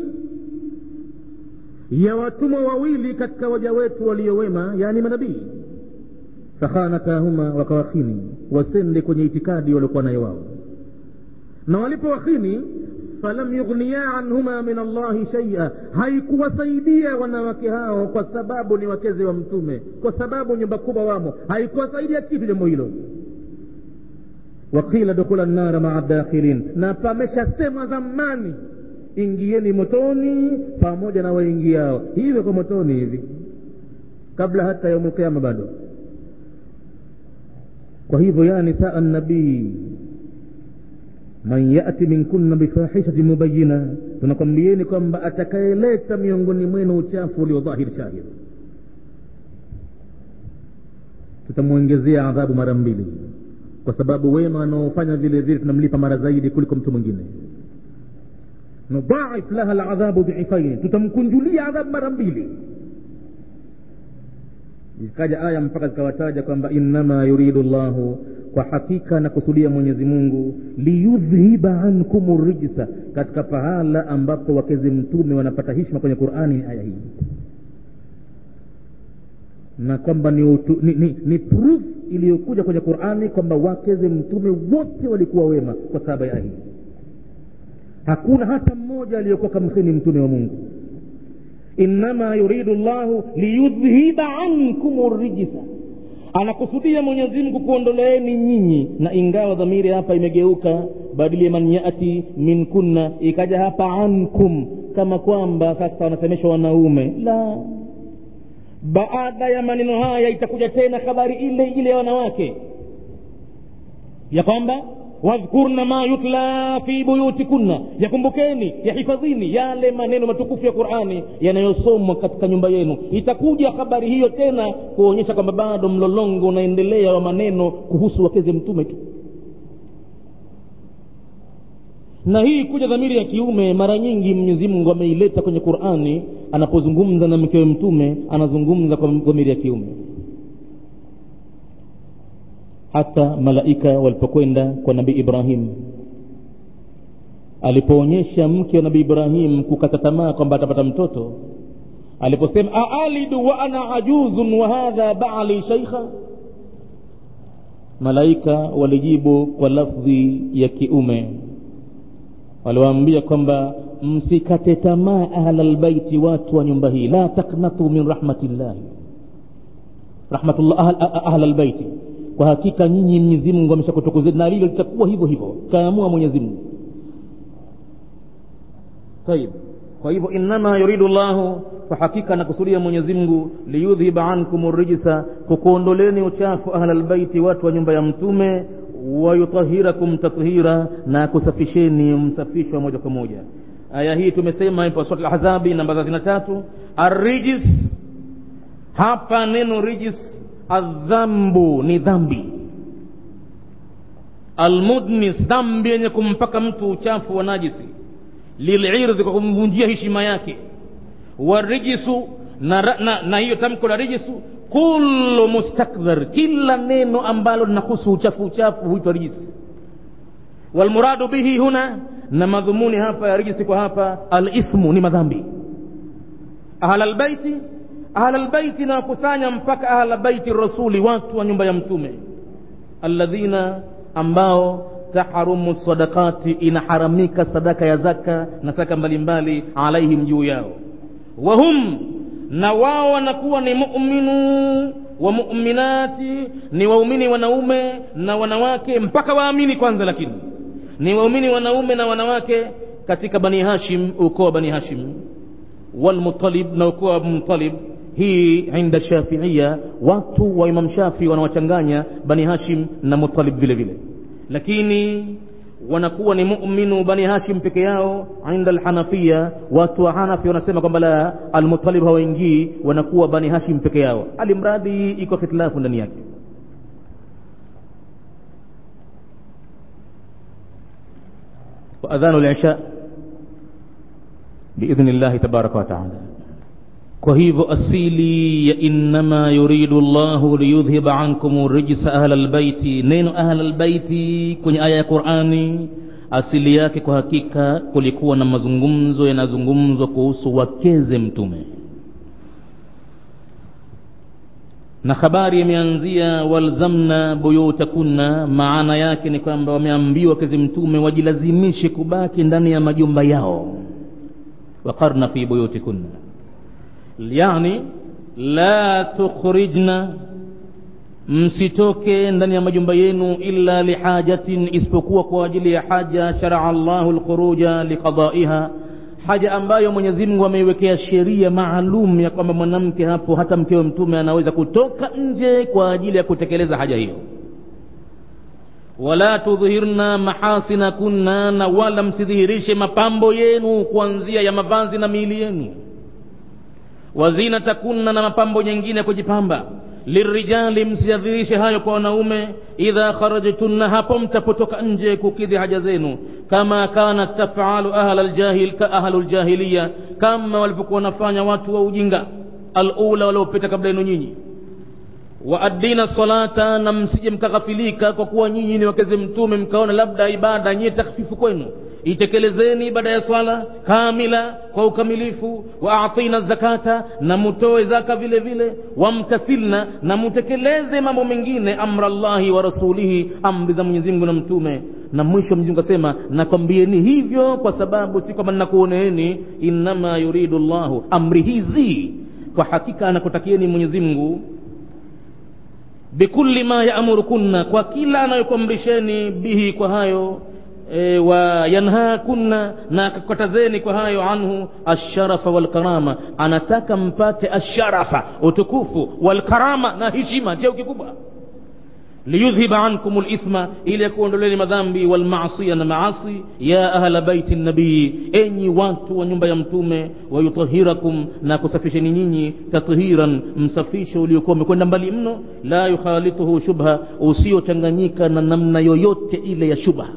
ya watumwa wawili katika waja wetu waliowema yani manabii fakhanatahuma wakawakhini wasende kwenye itikadi waliokuwa nayo wao na walipowakhini falam yughniya anhuma min allahi shaia haikuwasaidia wanawake hao kwa sababu ni wakeze wa mtume kwa sababu nyumba kubwa wamo haikuwasaidia kitu jambo hilo waqila dukula nnara maa dakhilin na pameshasemwa zamani ingieni motoni pamoja na waingiao hivyo kwa motoni hivi kabla hata yaumulkiama bado kwa hivyo ya nisaa nabii man yati minkunna bifahishatin mubayina tunakwambieni kwamba atakayeleta miongoni mwenu uchafu ulio dhahiri shahir tutamwongezea adhabu mara mbili kwa sababu wema anaofanya vile vile tunamlipa mara zaidi kuliko mtu mwingine nudhaif laha ladhabu dhifaini tutamkunjulia adhabu mara mbili ikaja aya mpaka zikawataja kwamba innama yuridu llahu kwa hakika nakusudia mwenyezi mungu liyudhhiba ankum rijsa katika pahala ambapo wakezi mtume wanapata hishma kwenye qurani aya hii na kwamba ni, utu, ni, ni, ni proof iliyokuja kwenye qurani kwamba wakeze mtume wote walikuwa wema kwa sababu ya hii hakuna hata mmoja aliyekuwa kamkhini mtume wa mungu innama yuridu llahu liyudhhiba ankum rijsa anakusudia mwenyezi mungu kuondoleeni nyinyi na ingawa dhamiri hapa imegeuka badili ya man yati min kunna ikaja hapa ankum kama kwamba sasa wanasemeshwa wanaume la baada ya maneno haya itakuja tena habari ile ile ya wanawake ya kwamba wadhkurna ma yutla fi buyutikunna yakumbukeni yahifadhini yale maneno matukufu ya qurani yanayosomwa katika nyumba yenu itakuja habari hiyo tena kuonyesha kwamba bado mlolongo unaendelea wa maneno kuhusu wakeze mtume tu na hii kuja dhamiri ya kiume mara nyingi mwenyezi mungu ameileta kwenye qurani anapozungumza na mkewe mtume anazungumza kwa dhamiri ya kiume hata malaika walipokwenda kwa nabii ibrahim alipoonyesha mke wa nabii ibrahim kukata tamaa kwamba atapata mtoto aliposema aalidu wa ana ajuzun wa hadha bali shaikha malaika walijibu kwa lafdhi ya kiume waliwaambia kwamba msikate tamaa ahla lbaiti watu wa nyumba hii la taknatu min rahmatillahi rahmatullah ahla lbaiti kwa hakika nyinyi mwenyezi mungu ameshakutukuzeni na lilo litakuwa hivyo hivyo kaamua mwenyezi mungu tayib kwa hivyo innama yuridu llahu kwa hakika anakusudia mwenyezi mungu liyudhhiba ankum rijsa kukuondoleni uchafu ahla lbaiti watu wa nyumba ya mtume wayutahirakum tathira na kusafisheni msafisho moja kwa moja aya hii tumesema ipo surat lahzabi namba thelathini na tatu arrijis hapa neno rijis adhambu ni dhambi almudnis dhambi yenye kumpaka mtu uchafu wa najisi lilirdhi kwa kumvunjia heshima yake warijisu na, na, na hiyo tamko la rijisu kullu mustakdhar kila neno ambalo linahusu uchafu uchafu huitwa rijisi walmuradu bihi huna na madhumuni hapa ya rijisi kwa hapa alithmu ni madhambi ahlalbaiti ahlalbaiti nawakusanya mpaka ahlalbaiti rasuli watu wa nyumba ya mtume alladhina ambao taharumu sadakati inaharamika sadaka ya zaka na saka mbalimbali alaihim juu yao wahum na wao wanakuwa ni muminu wa muminati ni waumini wanaume na wanawake mpaka waamini kwanza lakini ni waumini wanaume na wanawake katika bani hashim ukoo wa bani hashim walmutalib na ukoo wa mutalib hii inda shafiia watu wa imam shafii wanawachanganya bani hashim na mutalib vile vile lakini wanakuwa ni muminu bani hashim peke yao inda alhanafia watu wa hanafi wanasema kwamba la almutalib hawaingii wanakuwa bani hashim peke yao alimradi iko hitilafu ndani yake waadhanu lisha biidhni llahi tabaraka wataala kwa hivyo asili ya innama yuridu llahu liyudhhiba ankum rijsa ahla lbaiti neno ahla lbaiti kwenye aya ya qurani asili yake kwa hakika kulikuwa na mazungumzo yanazungumzwa kuhusu wakeze mtume na habari imeanzia walzamna buyutakunna maana yake ni kwamba wameambiwa wakeze mtume wajilazimishe kubaki ndani ya majumba yao waqarna fi buyutikunna yani la tukhrijna msitoke ndani ya majumba yenu illa lihajatin isipokuwa kwa ajili ya haja sharaa llahu lkhuruja liqadaiha haja ambayo mwenyezi mungu ameiwekea sheria maalum ya kwamba mwanamke hapo hata mkewe mtume anaweza kutoka nje kwa ajili ya kutekeleza haja hiyo wala tudhhirna mahasina kunna na wala msidhihirishe mapambo yenu kuanzia ya mavazi na miili yenu wazinatakunna na mapambo nyingine kujipamba lirijali msiadhirishe hayo kwa wanaume idha kharajtunna hapo mtapotoka nje kukidhi haja zenu kama kanat tafalu ahla ljahil ka ahlu ljahiliya kama walivyokuwa wanafanya watu wa ujinga alula waliopita kabla yenu nyinyi waaddina salata na msije mkaghafilika kwa kuwa nyinyi ni wakeze mtume mkaona labda ibada nyie takhfifu kwenu itekelezeni ibada ya swala kamila kwa ukamilifu wa atina zakata na mutoe zaka vile vile wamtathilna na mutekeleze mambo mengine amra llahi wa rasulihi amri za mwenyezi mungu na mtume na mwisho mwenyezi mungu asema nakwambieni hivyo kwa sababu si kwamba ninakuoneeni innama yuridu llahu amri hizi kwa hakika anakutakieni mwenyezi mungu bikulli ma yaamurukunna kwa kila anayokuamrisheni bihi kwa hayo e, wa yanhakunna na akakatazeni kwa hayo anhu asharafa walkarama anataka mpate asharafa utukufu walkarama na heshima cheo kikubwa liyudhhiba ankum lithma ili akuondoleni madhambi walmasia na maasi ya ahla baiti nabii enyi watu wa nyumba ya mtume wayutahirakum na kusafisheni nyinyi tathiran msafisho uliokuwa umekwenda mbali mno la yukhalituhu shubha usiochanganyika na namna yoyote ile ya shubha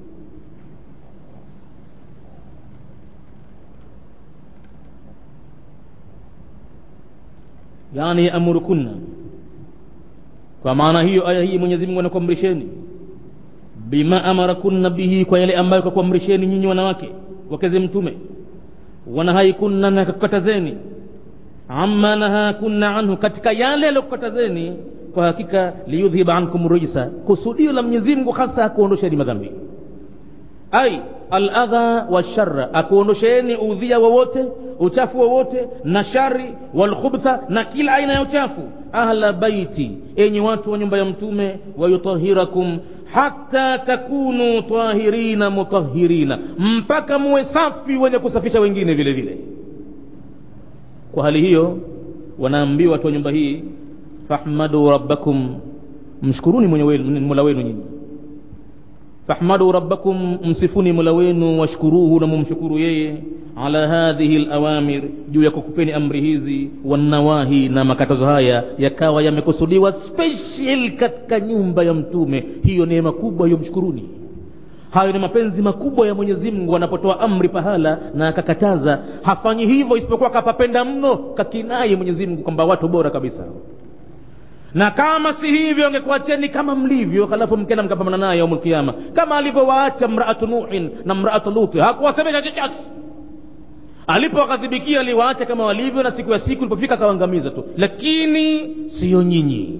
yani yaamurukunna kwa maana hiyo aya hii mwenyezi mungu anakuamrisheni bima amarakunna bihi kwa yale ambayo kakuamrisheni nyinyi wanawake wakeze mtume wanahaikunna na kakukatazeni amma nahakunna anhu katika yale yaliyokukatazeni kwa hakika liyudhhiba ankum rijsa kusudio la mwenyezi mungu hasa akuondosheni madhambi ai aladha washara akuondosheni udhia wowote uchafu wowote na shari walkhubtha na kila aina ya uchafu ahla baiti enyi watu wa nyumba ya mtume wayutahirakum hata takunu tahirina mutahirina mpaka muwe safi wenye kusafisha wengine vile vile kwa hali hiyo wanaambiwa watu wa nyumba hii fahmadu rabbakum mshukuruni mola wenu nyinyi fahmadu rabbakum msifuni mola wenu washkuruhu na mumshukuru yeye ala hadhihi lawamir juu ya kukupeni amri hizi wanawahi na makatazo haya yakawa yamekusudiwa special katika nyumba ya mtume hiyo neema kubwa hiyo mshukuruni hayo ni mapenzi makubwa ya mwenyezi mungu anapotoa amri pahala na akakataza hafanyi hivyo isipokuwa kapapenda mno kakinai mwenyezi mungu kwamba watu bora kabisa na kama si hivyo angekuacheni kama mlivyo halafu mkenda mkapambana naye yaumul kiyama kama alivyowaacha mraatu nuhin na mraatu luti hakuwasemesha chochote alipowaghadhibikia aliwaacha kama walivyo na siku ya siku ilipofika akawaangamiza tu lakini siyo nyinyi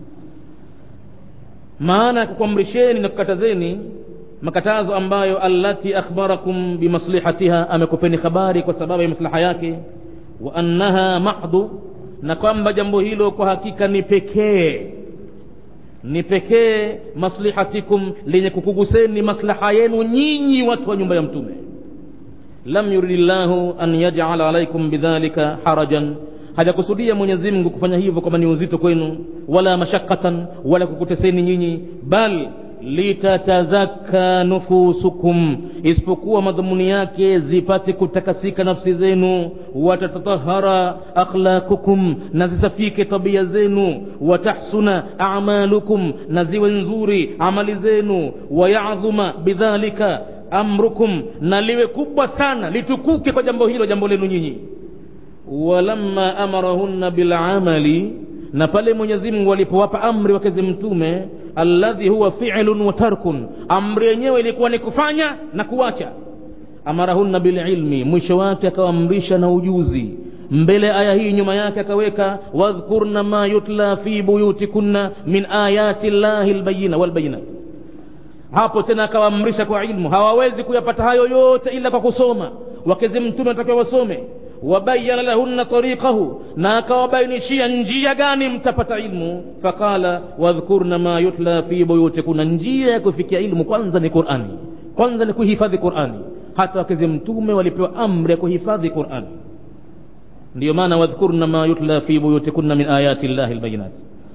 maana ya kukuamrisheni na kukatazeni makatazo ambayo allati akhbarakum bimaslihatiha amekupeni habari kwa sababu ya maslaha yake wa annaha mahdu na kwamba jambo hilo kwa hakika ni pekee ni pekee maslihatikum lenye kukuguseni maslaha yenu nyinyi watu wa nyumba ya mtume lam yuridi llahu an yajala alaikum bidhalika harajan hajakusudia mwenyezi mungu kufanya hivyo kwamba ni uzito kwenu wala mashakatan wala kukuteseni nyinyi bal litatazakka nufusukum isipokuwa madhumuni yake zipate kutakasika nafsi zenu watatatahara akhlaqukum na zisafike tabia zenu watahsuna amalukum na ziwe nzuri amali zenu wayadhuma bidhalika amrukum na liwe kubwa sana litukuke kwa jambo hilo jambo lenu nyinyi walamma amarahunna bilamali na pale mwenyezi mungu alipowapa amri wakezi mtume alladhi huwa filun wa tarkun amri yenyewe ilikuwa ni kufanya na kuacha amarahunna bililmi mwisho wake akawaamrisha na ujuzi mbele aya hii nyuma yake akaweka wadhkurna ma yutla fi buyutikunna min ayati llahi lbayina walbayinat hapo tena akawaamrisha kwa ilmu hawawezi kuyapata hayo yote ila kwa kusoma wakezi mtume watakiwa wasome wabayana lahunna tariqahu na akawabainishia njia gani mtapata ilmu faqala wadhkurna ma yutla fi buyutikunna njia ya kufikia ilmu kwanza ni qurani kwanza ni kuhifadhi qurani hata wakezi mtume walipewa amri ya kuhifadhi qurani ndiyo maana wadhkurna ma yutla fi buyutikunna min ayati llahi lbayinat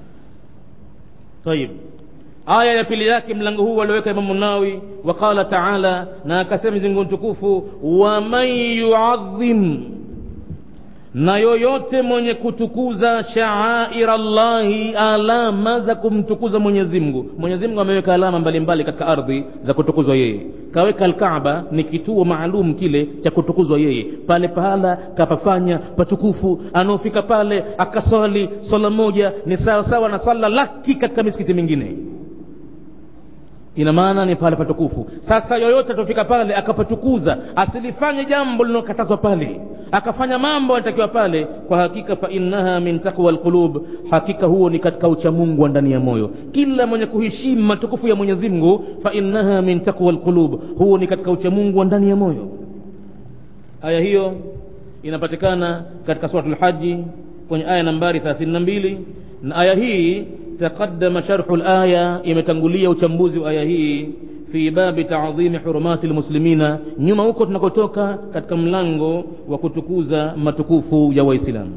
tayib aya ya pili yake mlango huu walioweka imamu nawi waqala taala na akasema mzingu mtukufu waman yuadhim na yoyote mwenye kutukuza shaaira llahi alama za kumtukuza mwenyezi mungu mwenyezi mungu ameweka alama mbalimbali katika ardhi za kutukuzwa yeye kaweka alkaaba ni kituo maalum kile cha kutukuzwa yeye pale pahala kapafanya patukufu anaofika pale akaswali swala moja ni sawa sawa na swala laki katika misikiti mingine ina maana ni pale patukufu sasa yoyote atofika pale akapatukuza asilifanye jambo linalokatazwa pale akafanya mambo anatakiwa pale kwa hakika fa innaha min taqwa lqulub hakika huo ni katika uchamungu wa ndani ya moyo kila mwenye kuheshimu matukufu ya mwenyezi mungu fa innaha min taqwa lqulub huo ni katika uchamungu wa ndani ya moyo aya hiyo inapatikana katika surat lhaji kwenye aya nambari 32 na aya hii taqaddama sharhu laya imetangulia uchambuzi wa aya hii fi babi taadhimi hurumati lmuslimina nyuma huko tunakotoka katika mlango wa kutukuza matukufu ya waislamu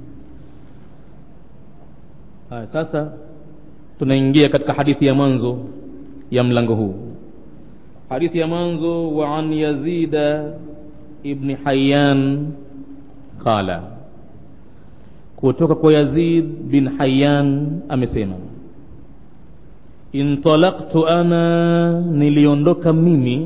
haya sasa tunaingia katika hadithi ya mwanzo ya mlango huu hadithi ya mwanzo wa an yazida ibni hayan qala kutoka kwa yazid bin hayan amesema intalaktu ana niliondoka mimi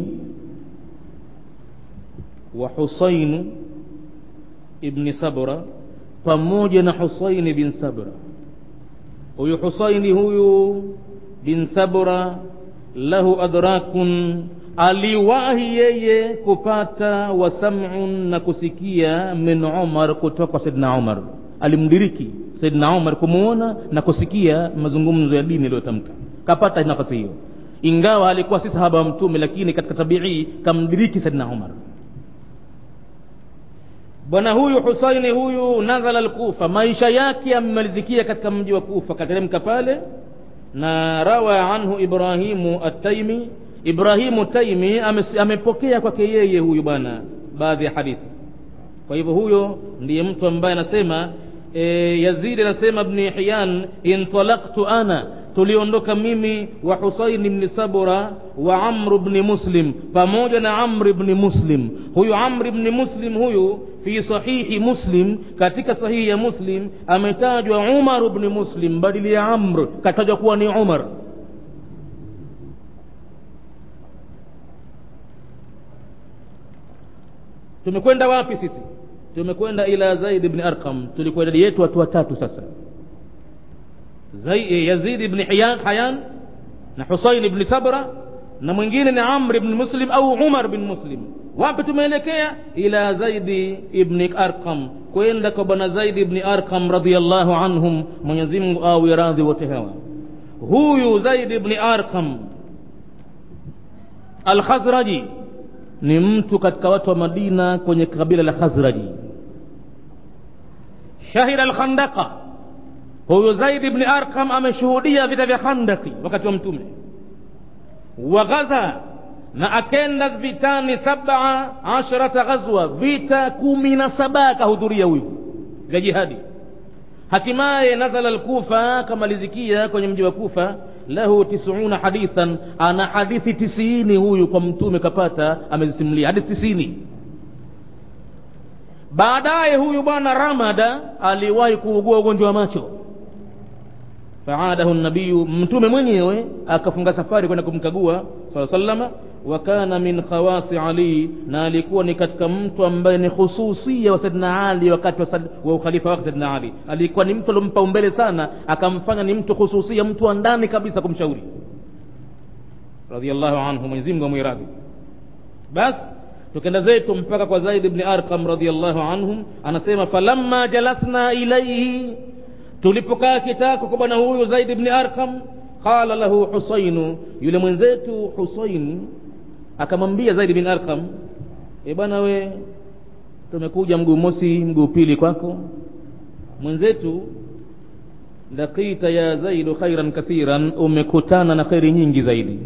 wa husainu ibni sabra pamoja na husaini bin sabra huyu husaini huyu bin sabra lahu adrakun aliwahi yeye kupata wasamun na kusikia min umar kutoka kwa saidna umar alimdiriki saidna umar kumwona na kusikia mazungumzo ya dini yaliyotamka kapata nafasi hiyo ingawa alikuwa si sahaba wa mtume lakini katika tabii kamdiriki saidna umar bwana huyu husaini huyu nazala lkufa maisha yake yamemalizikia katika mji wa kufa kateremka pale na rawa anhu ibrahimu ataimi ibrahimu taimi amepokea kwake yeye huyu bwana baadhi ya hadithi kwa hivyo huyo ndiye mtu ambaye anasema e, yazidi anasema bni hiyan intalaktu ana tuliondoka mimi wa husain bni sabura wa amru bni muslim pamoja na amri bni muslim huyu amri bni muslim huyu fi sahihi muslim katika sahihi ya muslim ametajwa umar bni muslim badili ya amr katajwa kuwa ni umar tumekwenda wapi sisi tumekwenda ila zaid bni arqam tulikuwa idadi yetu watu watatu sasa Zai, yazid ibni hayan, hayan na husain ibni sabra na mwingine ni amr ibn muslim au umar bin muslim wapi tumeelekea ila zaidi ibni arqam kwenda kwa bwana zaidi ibni arqam radiallahu anhum mwenyezi mungu awe radhi wote hawa huyu zaidi ibni arqam alkhazraji ni mtu katika watu wa madina kwenye kabila la khazraji shahida alkhandaqa huyu zaid bni arqam ameshuhudia vita vya khandaki wakati wa mtume waghaza na akenda vitani sabaa asharata ghazwa vita kumi na saba akahudhuria huyu vya jihadi hatimaye nazala lkufa akamalizikia kwenye mji wa kufa lahu tisuna hadithan ana hadithi tisini huyu kwa mtume kapata amezisimulia hadithi tisini baadaye huyu bwana ramada aliwahi kuugua ugonjwa wa macho faadahu nabiyu mtume mwenyewe akafunga safari kwenda kumkagua saa salama wa kana min khawasi ali na alikuwa ni katika mtu ambaye ni khususia wa saidna ali wakati wa, wa ukhalifa wake saidna ali alikuwa ni mtu aliompa umbele sana akamfanya ni mtu khususia mtu wa ndani kabisa kumshauri radiallahu anhu mwenyezimungu amwiradhi basi tukenda zetu mpaka kwa zaid bni arqam radiallahu anhum anasema falamma jalasna ilaihi tulipokaa kitako kwa bwana huyu zaid bni arqam qala lahu husainu yule mwenzetu husain akamwambia zaid bin arqam e bwana we tumekuja mguu mosi mguu pili kwako mwenzetu laqita ya zaidu khairan kathiran umekutana na kheri nyingi zaidi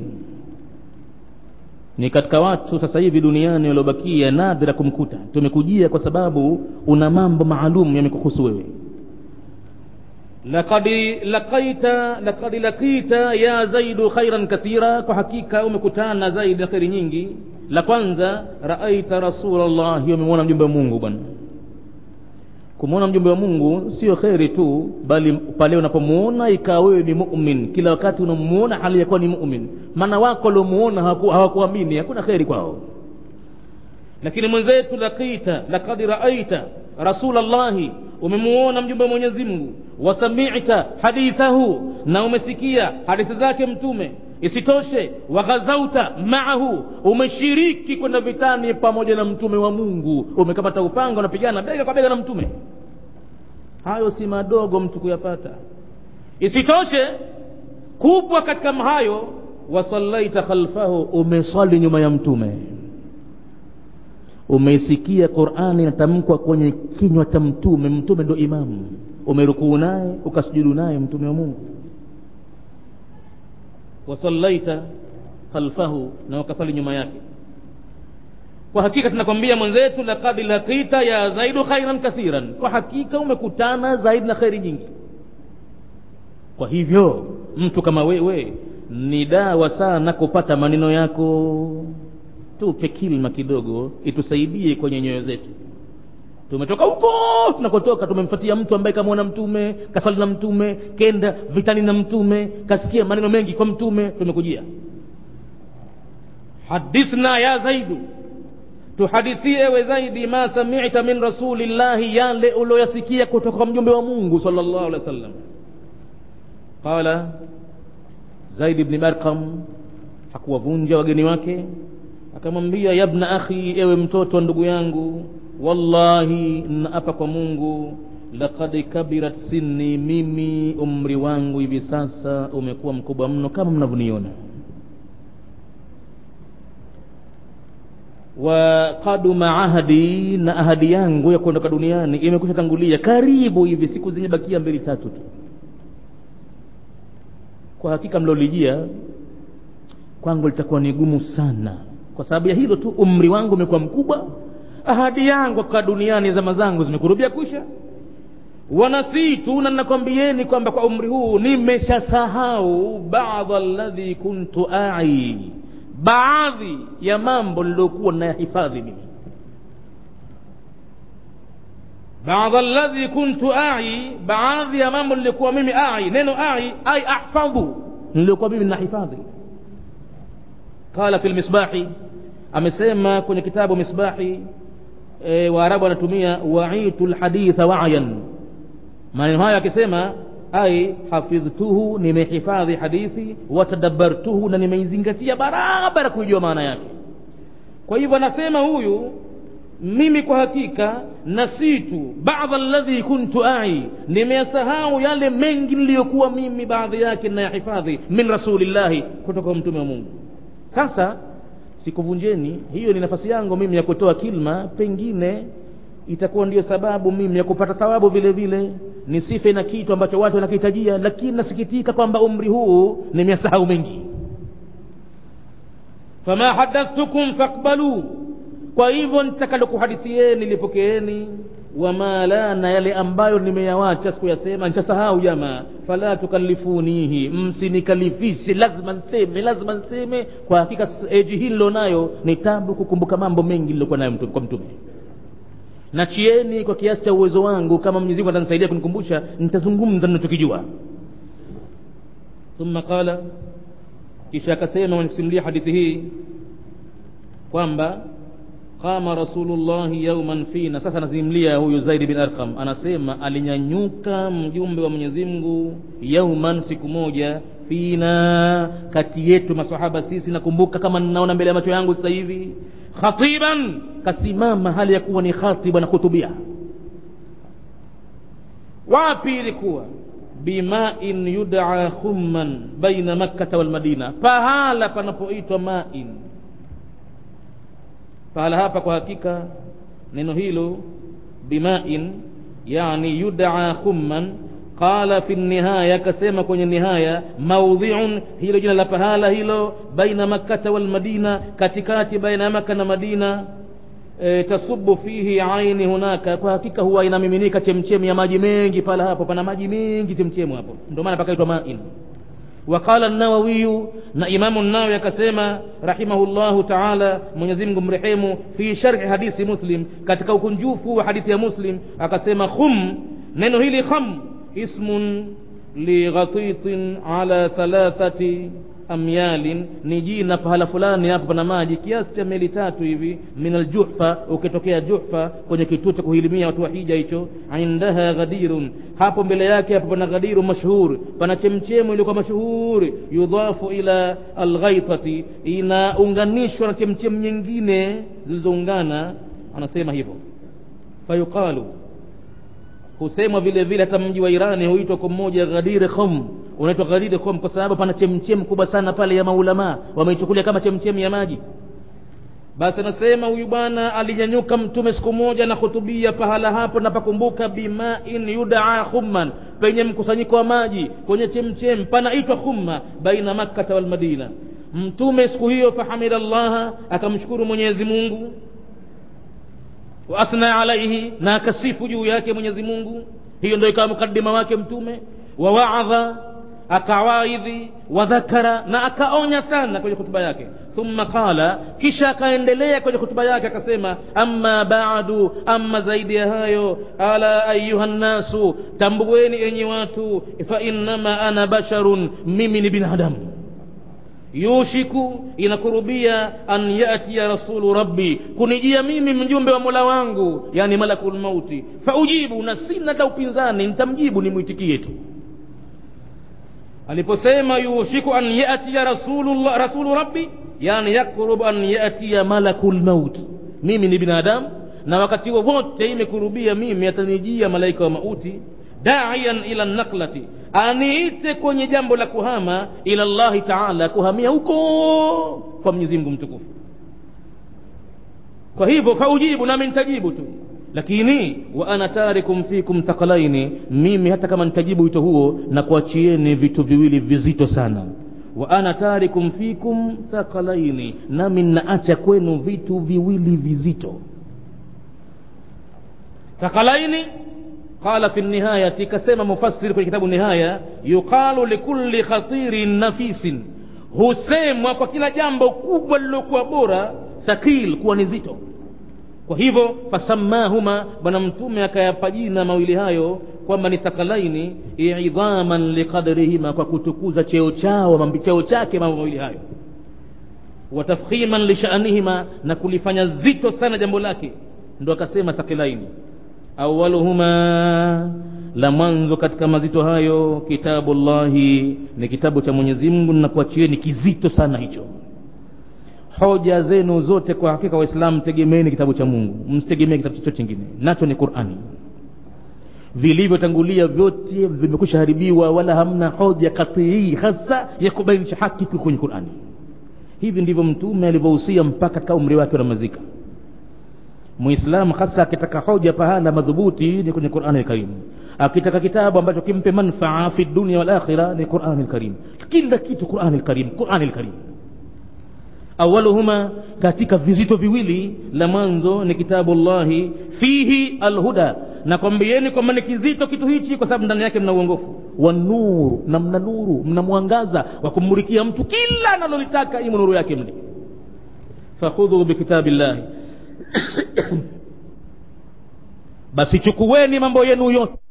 ni katika watu sasa hivi duniani waliobakia nadhira kumkuta tumekujia kwa sababu una mambo maalum yamekuhusu wewe laqad laqaita laqad laqita ya zaidu khairan kathira kwa hakika umekutana zaidi na kheri nyingi la kwanza raaita rasulallahi umemwona mjumbe wa mungu bwana kumwona mjumbe wa mungu sio kheri tu bali pale unapomwona ikawa wewe ni mumin kila wakati unamuona hali ya kuwa ni mumin maana wako waliomuona hawakuamini hakuna kheri kwao lakini mwenzetu laqita laqad raaita rasulallahi umemuona mjumbe wa mwenyezi mungu wasamita hadithahu na umesikia hadithi zake mtume isitoshe waghazauta maahu umeshiriki kwenda vitani pamoja na mtume wa mungu umekamata upanga unapigana bega kwa bega na mtume hayo si madogo mtu kuyapata isitoshe kubwa katika hayo wasallaita khalfahu umeswali nyuma ya mtume umeisikia qurani inatamkwa kwenye kinywa cha mtume mtume ndo imamu umerukuu naye ukasujudu naye mtume wa mungu wasallaita khalfahu na wakasali nyuma yake kwa hakika tunakwambia mwenzetu laqad laqita ya zaidu khairan kathiran kwa hakika umekutana zaidi na kheri nyingi kwa hivyo mtu kama wewe ni dawa sana kupata maneno yako tupe kilma kidogo itusaidie kwenye nyoyo zetu tumetoka huko tunakotoka tumemfuatia mtu ambaye kamwona mtume kasali na mtume kenda vitani na mtume kasikia maneno mengi kwa mtume tumekujia hadithna ya zaidu tuhadithie we zaidi ma samita min rasulillahi yale ulioyasikia kutoka kwa mjumbe wa mungu sallallahu alaihi wasallam qala zaid ibn marqam hakuwavunja wageni wake akamwambia yabna akhi ewe mtoto wa ndugu yangu wallahi naapa kwa mungu laqad kabirat sinni mimi umri wangu hivi sasa umekuwa mkubwa mno kama mnavyoniona wa kaduma ahadi na ahadi yangu ya kuondoka duniani imekwisha tangulia karibu hivi siku zenye bakia mbili tatu tu kwa hakika mlolijia kwangu litakuwa ni gumu sana kwa sababu ya hilo tu umri wangu umekuwa mkubwa ahadi yangu kwa duniani zama zangu zimekurubia kwisha wanasitu na nakwambieni kwamba kwa umri huu nimeshasahau baadha alladhi kuntu ai baadhi ya mambo niliyokuwa nayahifadhi mimi baadha alladhi kuntu ai baadhi ya mambo nilikuwa mimi ai neno ai ai ahfadhu nilikuwa mimi nahifadhi qala fi lmisbahi amesema kwenye kitabu misbahi e, waarabu wanatumia waitu lhaditha wayan maneno hayo akisema ai hafidhtuhu nimehifadhi hadithi watadabbartuhu na nimeizingatia barabara kuijua maana yake kwa hivyo anasema huyu mimi kwa hakika nasitu baadha alladhi kuntu ai nimeyasahau yale mengi niliyokuwa mimi baadhi yake nayahifadhi min rasulillahi kutoka kwa mtume wa mungu sasa sikuvunjeni hiyo ni nafasi yangu mimi ya kutoa kilma pengine itakuwa ndiyo sababu mimi ya kupata thawabu vile vile nisife na kitu ambacho watu wanakihitajia lakini nasikitika kwamba umri huu nimeyasahau mengi fama hadathtukum fakbalu kwa hivyo nitakalokuhadithieni lipokeeni wama la na yale ambayo nimeyawacha sikuyasema nishasahau jamaa fala tukallifunihi msinikalifishe lazima nseme lazima nseme kwa hakika eji hii nilonayo ni tabu kukumbuka mambo mengi nilokuwa nayo mtume, kwa mtume nachieni kwa kiasi cha uwezo wangu kama mwenyezi mungu atanisaidia kunikumbusha nitazungumza ninachokijua thumma qala kisha akasema mwenye kusimulia hadithi hii kwamba qama rasulullahi yauman fina sasa anazimlia huyu zaidi bin arqam anasema alinyanyuka mjumbe wa mwenyezi mungu yauman siku moja fina kati yetu masahaba sisi nakumbuka kama ninaona mbele ya macho yangu sasa hivi khatiban kasimama hali ya kuwa ni khatiba na khutubia wapi ilikuwa bimain yudaa khumman baina makkata walmadina pahala panapoitwa main pahala hapa kwa hakika neno hilo bimain yani yudaa khumman qala fi nihaya akasema kwenye nihaya maudhiun hilo jina la pahala hilo baina makkata walmadina katikati baina ya maka na madina e, tasubu fihi aini hunaka kwa hakika huwa inamiminika chemchemi ya maji mengi pala hapo pana maji mengi chemchemu hapo ndio maana pakaitwa main وقال النووي na imamu nawawi akasema rahimahullahu taala mwenyezi mungu mrehemu fi sharhi hadithi muslim katika ukunjufu wa hadithi ya muslim akasema khum neno hili kham ismun lighatitin ala thalathati amyalin ni jina pahala fulani hapo pana maji kiasi cha meli tatu hivi min aljuhfa ukitokea juhfa kwenye kituo cha kuhilimia watu wa hija hicho indaha ghadirun hapo mbele yake hapo pana ghadiru mashhur pana chemchemu iliyokuwa mashuhuri yudhafu ila alghaitati inaunganishwa na chemchemu nyingine zilizoungana anasema hivyo fayuqalu husemwa vile vile hata mji wa irani huitwa kwa mmoja ghadir khum unaitwa ghadir khum kwa sababu pana chemchem kubwa sana pale ya maulamaa wameichukulia kama chemchem ya maji basi anasema huyu bwana alinyanyuka mtume siku moja na khutubia pahala hapo napakumbuka bimain yudaa khumman penye mkusanyiko wa maji kwenye chemchem panaitwa khumma baina makkata walmadina mtume siku hiyo fahamida llaha akamshukuru mwenyezi mungu wa athna alaihi na akasifu juu yake mwenyezi mungu hiyo ndio ikawa mukadima wake mtume wa waadha akawaidhi wadhakara na akaonya sana kwenye hutuba yake thumma qala kisha akaendelea kwenye hutuba yake akasema amma badu amma zaidi ya hayo ala ayuha nnasu tambueni enyi watu fa innama ana basharun mimi ni binadamu yushiku inakurubia an yatiya rasulu rabbi kunijia mimi mjumbe wa mola wangu yani malakul mauti faujibu na sina hata upinzani nitamjibu nimwitikie tu aliposema yushiku an yatiya rasulullah rasulu rabbi yani yakrubu an yatiya malakul maut mimi ni binadamu na wakati wowote imekurubia mimi atanijia malaika wa mauti daian ila naklati aniite kwenye jambo la kuhama ila llahi taala kuhamia huko kwa mwenyezi mungu mtukufu kwa hivyo faujibu nami nitajibu tu lakini wa ana tarikum fikum thaqalaini mimi hata kama nitajibu wito huo na kuachieni vitu viwili vizito sana wa ana tarikum fikum thaqalaini nami naacha kwenu vitu viwili vizito thaqalaini qala fi nihayati kasema mufassiri kwenye kitabu nihaya yuqalu likulli khatirin nafisin husemwa kwa kila jambo kubwa lilokuwa bora thaqil kuwa ni zito kwa hivyo fasammahuma bwana mtume akayapa jina mawili hayo kwamba ni thakalaini idhaman liqadrihima kwa kutukuza cheo chao cheo chake mambo mawili hayo watafkhiman lishanihima na kulifanya zito sana jambo lake ndo akasema thakilaini awaluhuma la mwanzo katika mazito hayo kitabu llahi ni kitabu cha mwenyezi mungu nakuachieni kizito sana hicho hoja zenu zote kwa hakika waislamu tegemeeni kitabu cha mungu msitegemee kitabu chochote chingine nacho ni qurani vilivyotangulia vyote vimekwisha haribiwa wala hamna hoja katii hasa ya kubainisha haki kwenye qurani hivi ndivyo mtume alivyohusia mpaka katika umri wake unamazika muislamu hasa akitaka hoja pahala madhubuti ni kwenye qurani lkarimu akitaka kitabu ambacho kimpe manfaa fi dunia walakhira ni qurani lkarim kila kitu qurani lkarim qurani lkarim awaluhuma katika vizito viwili la mwanzo ni kitabu llahi fihi alhuda nakwambieni kwamba ni kizito kitu hichi kwa sababu ndani yake mna uongofu wa nuru na mna nuru mna mwangaza wa kumurikia mtu kila analolitaka imo nuru yake mle fakhudhu bikitabi llahi basi chukueni mambo yenu yote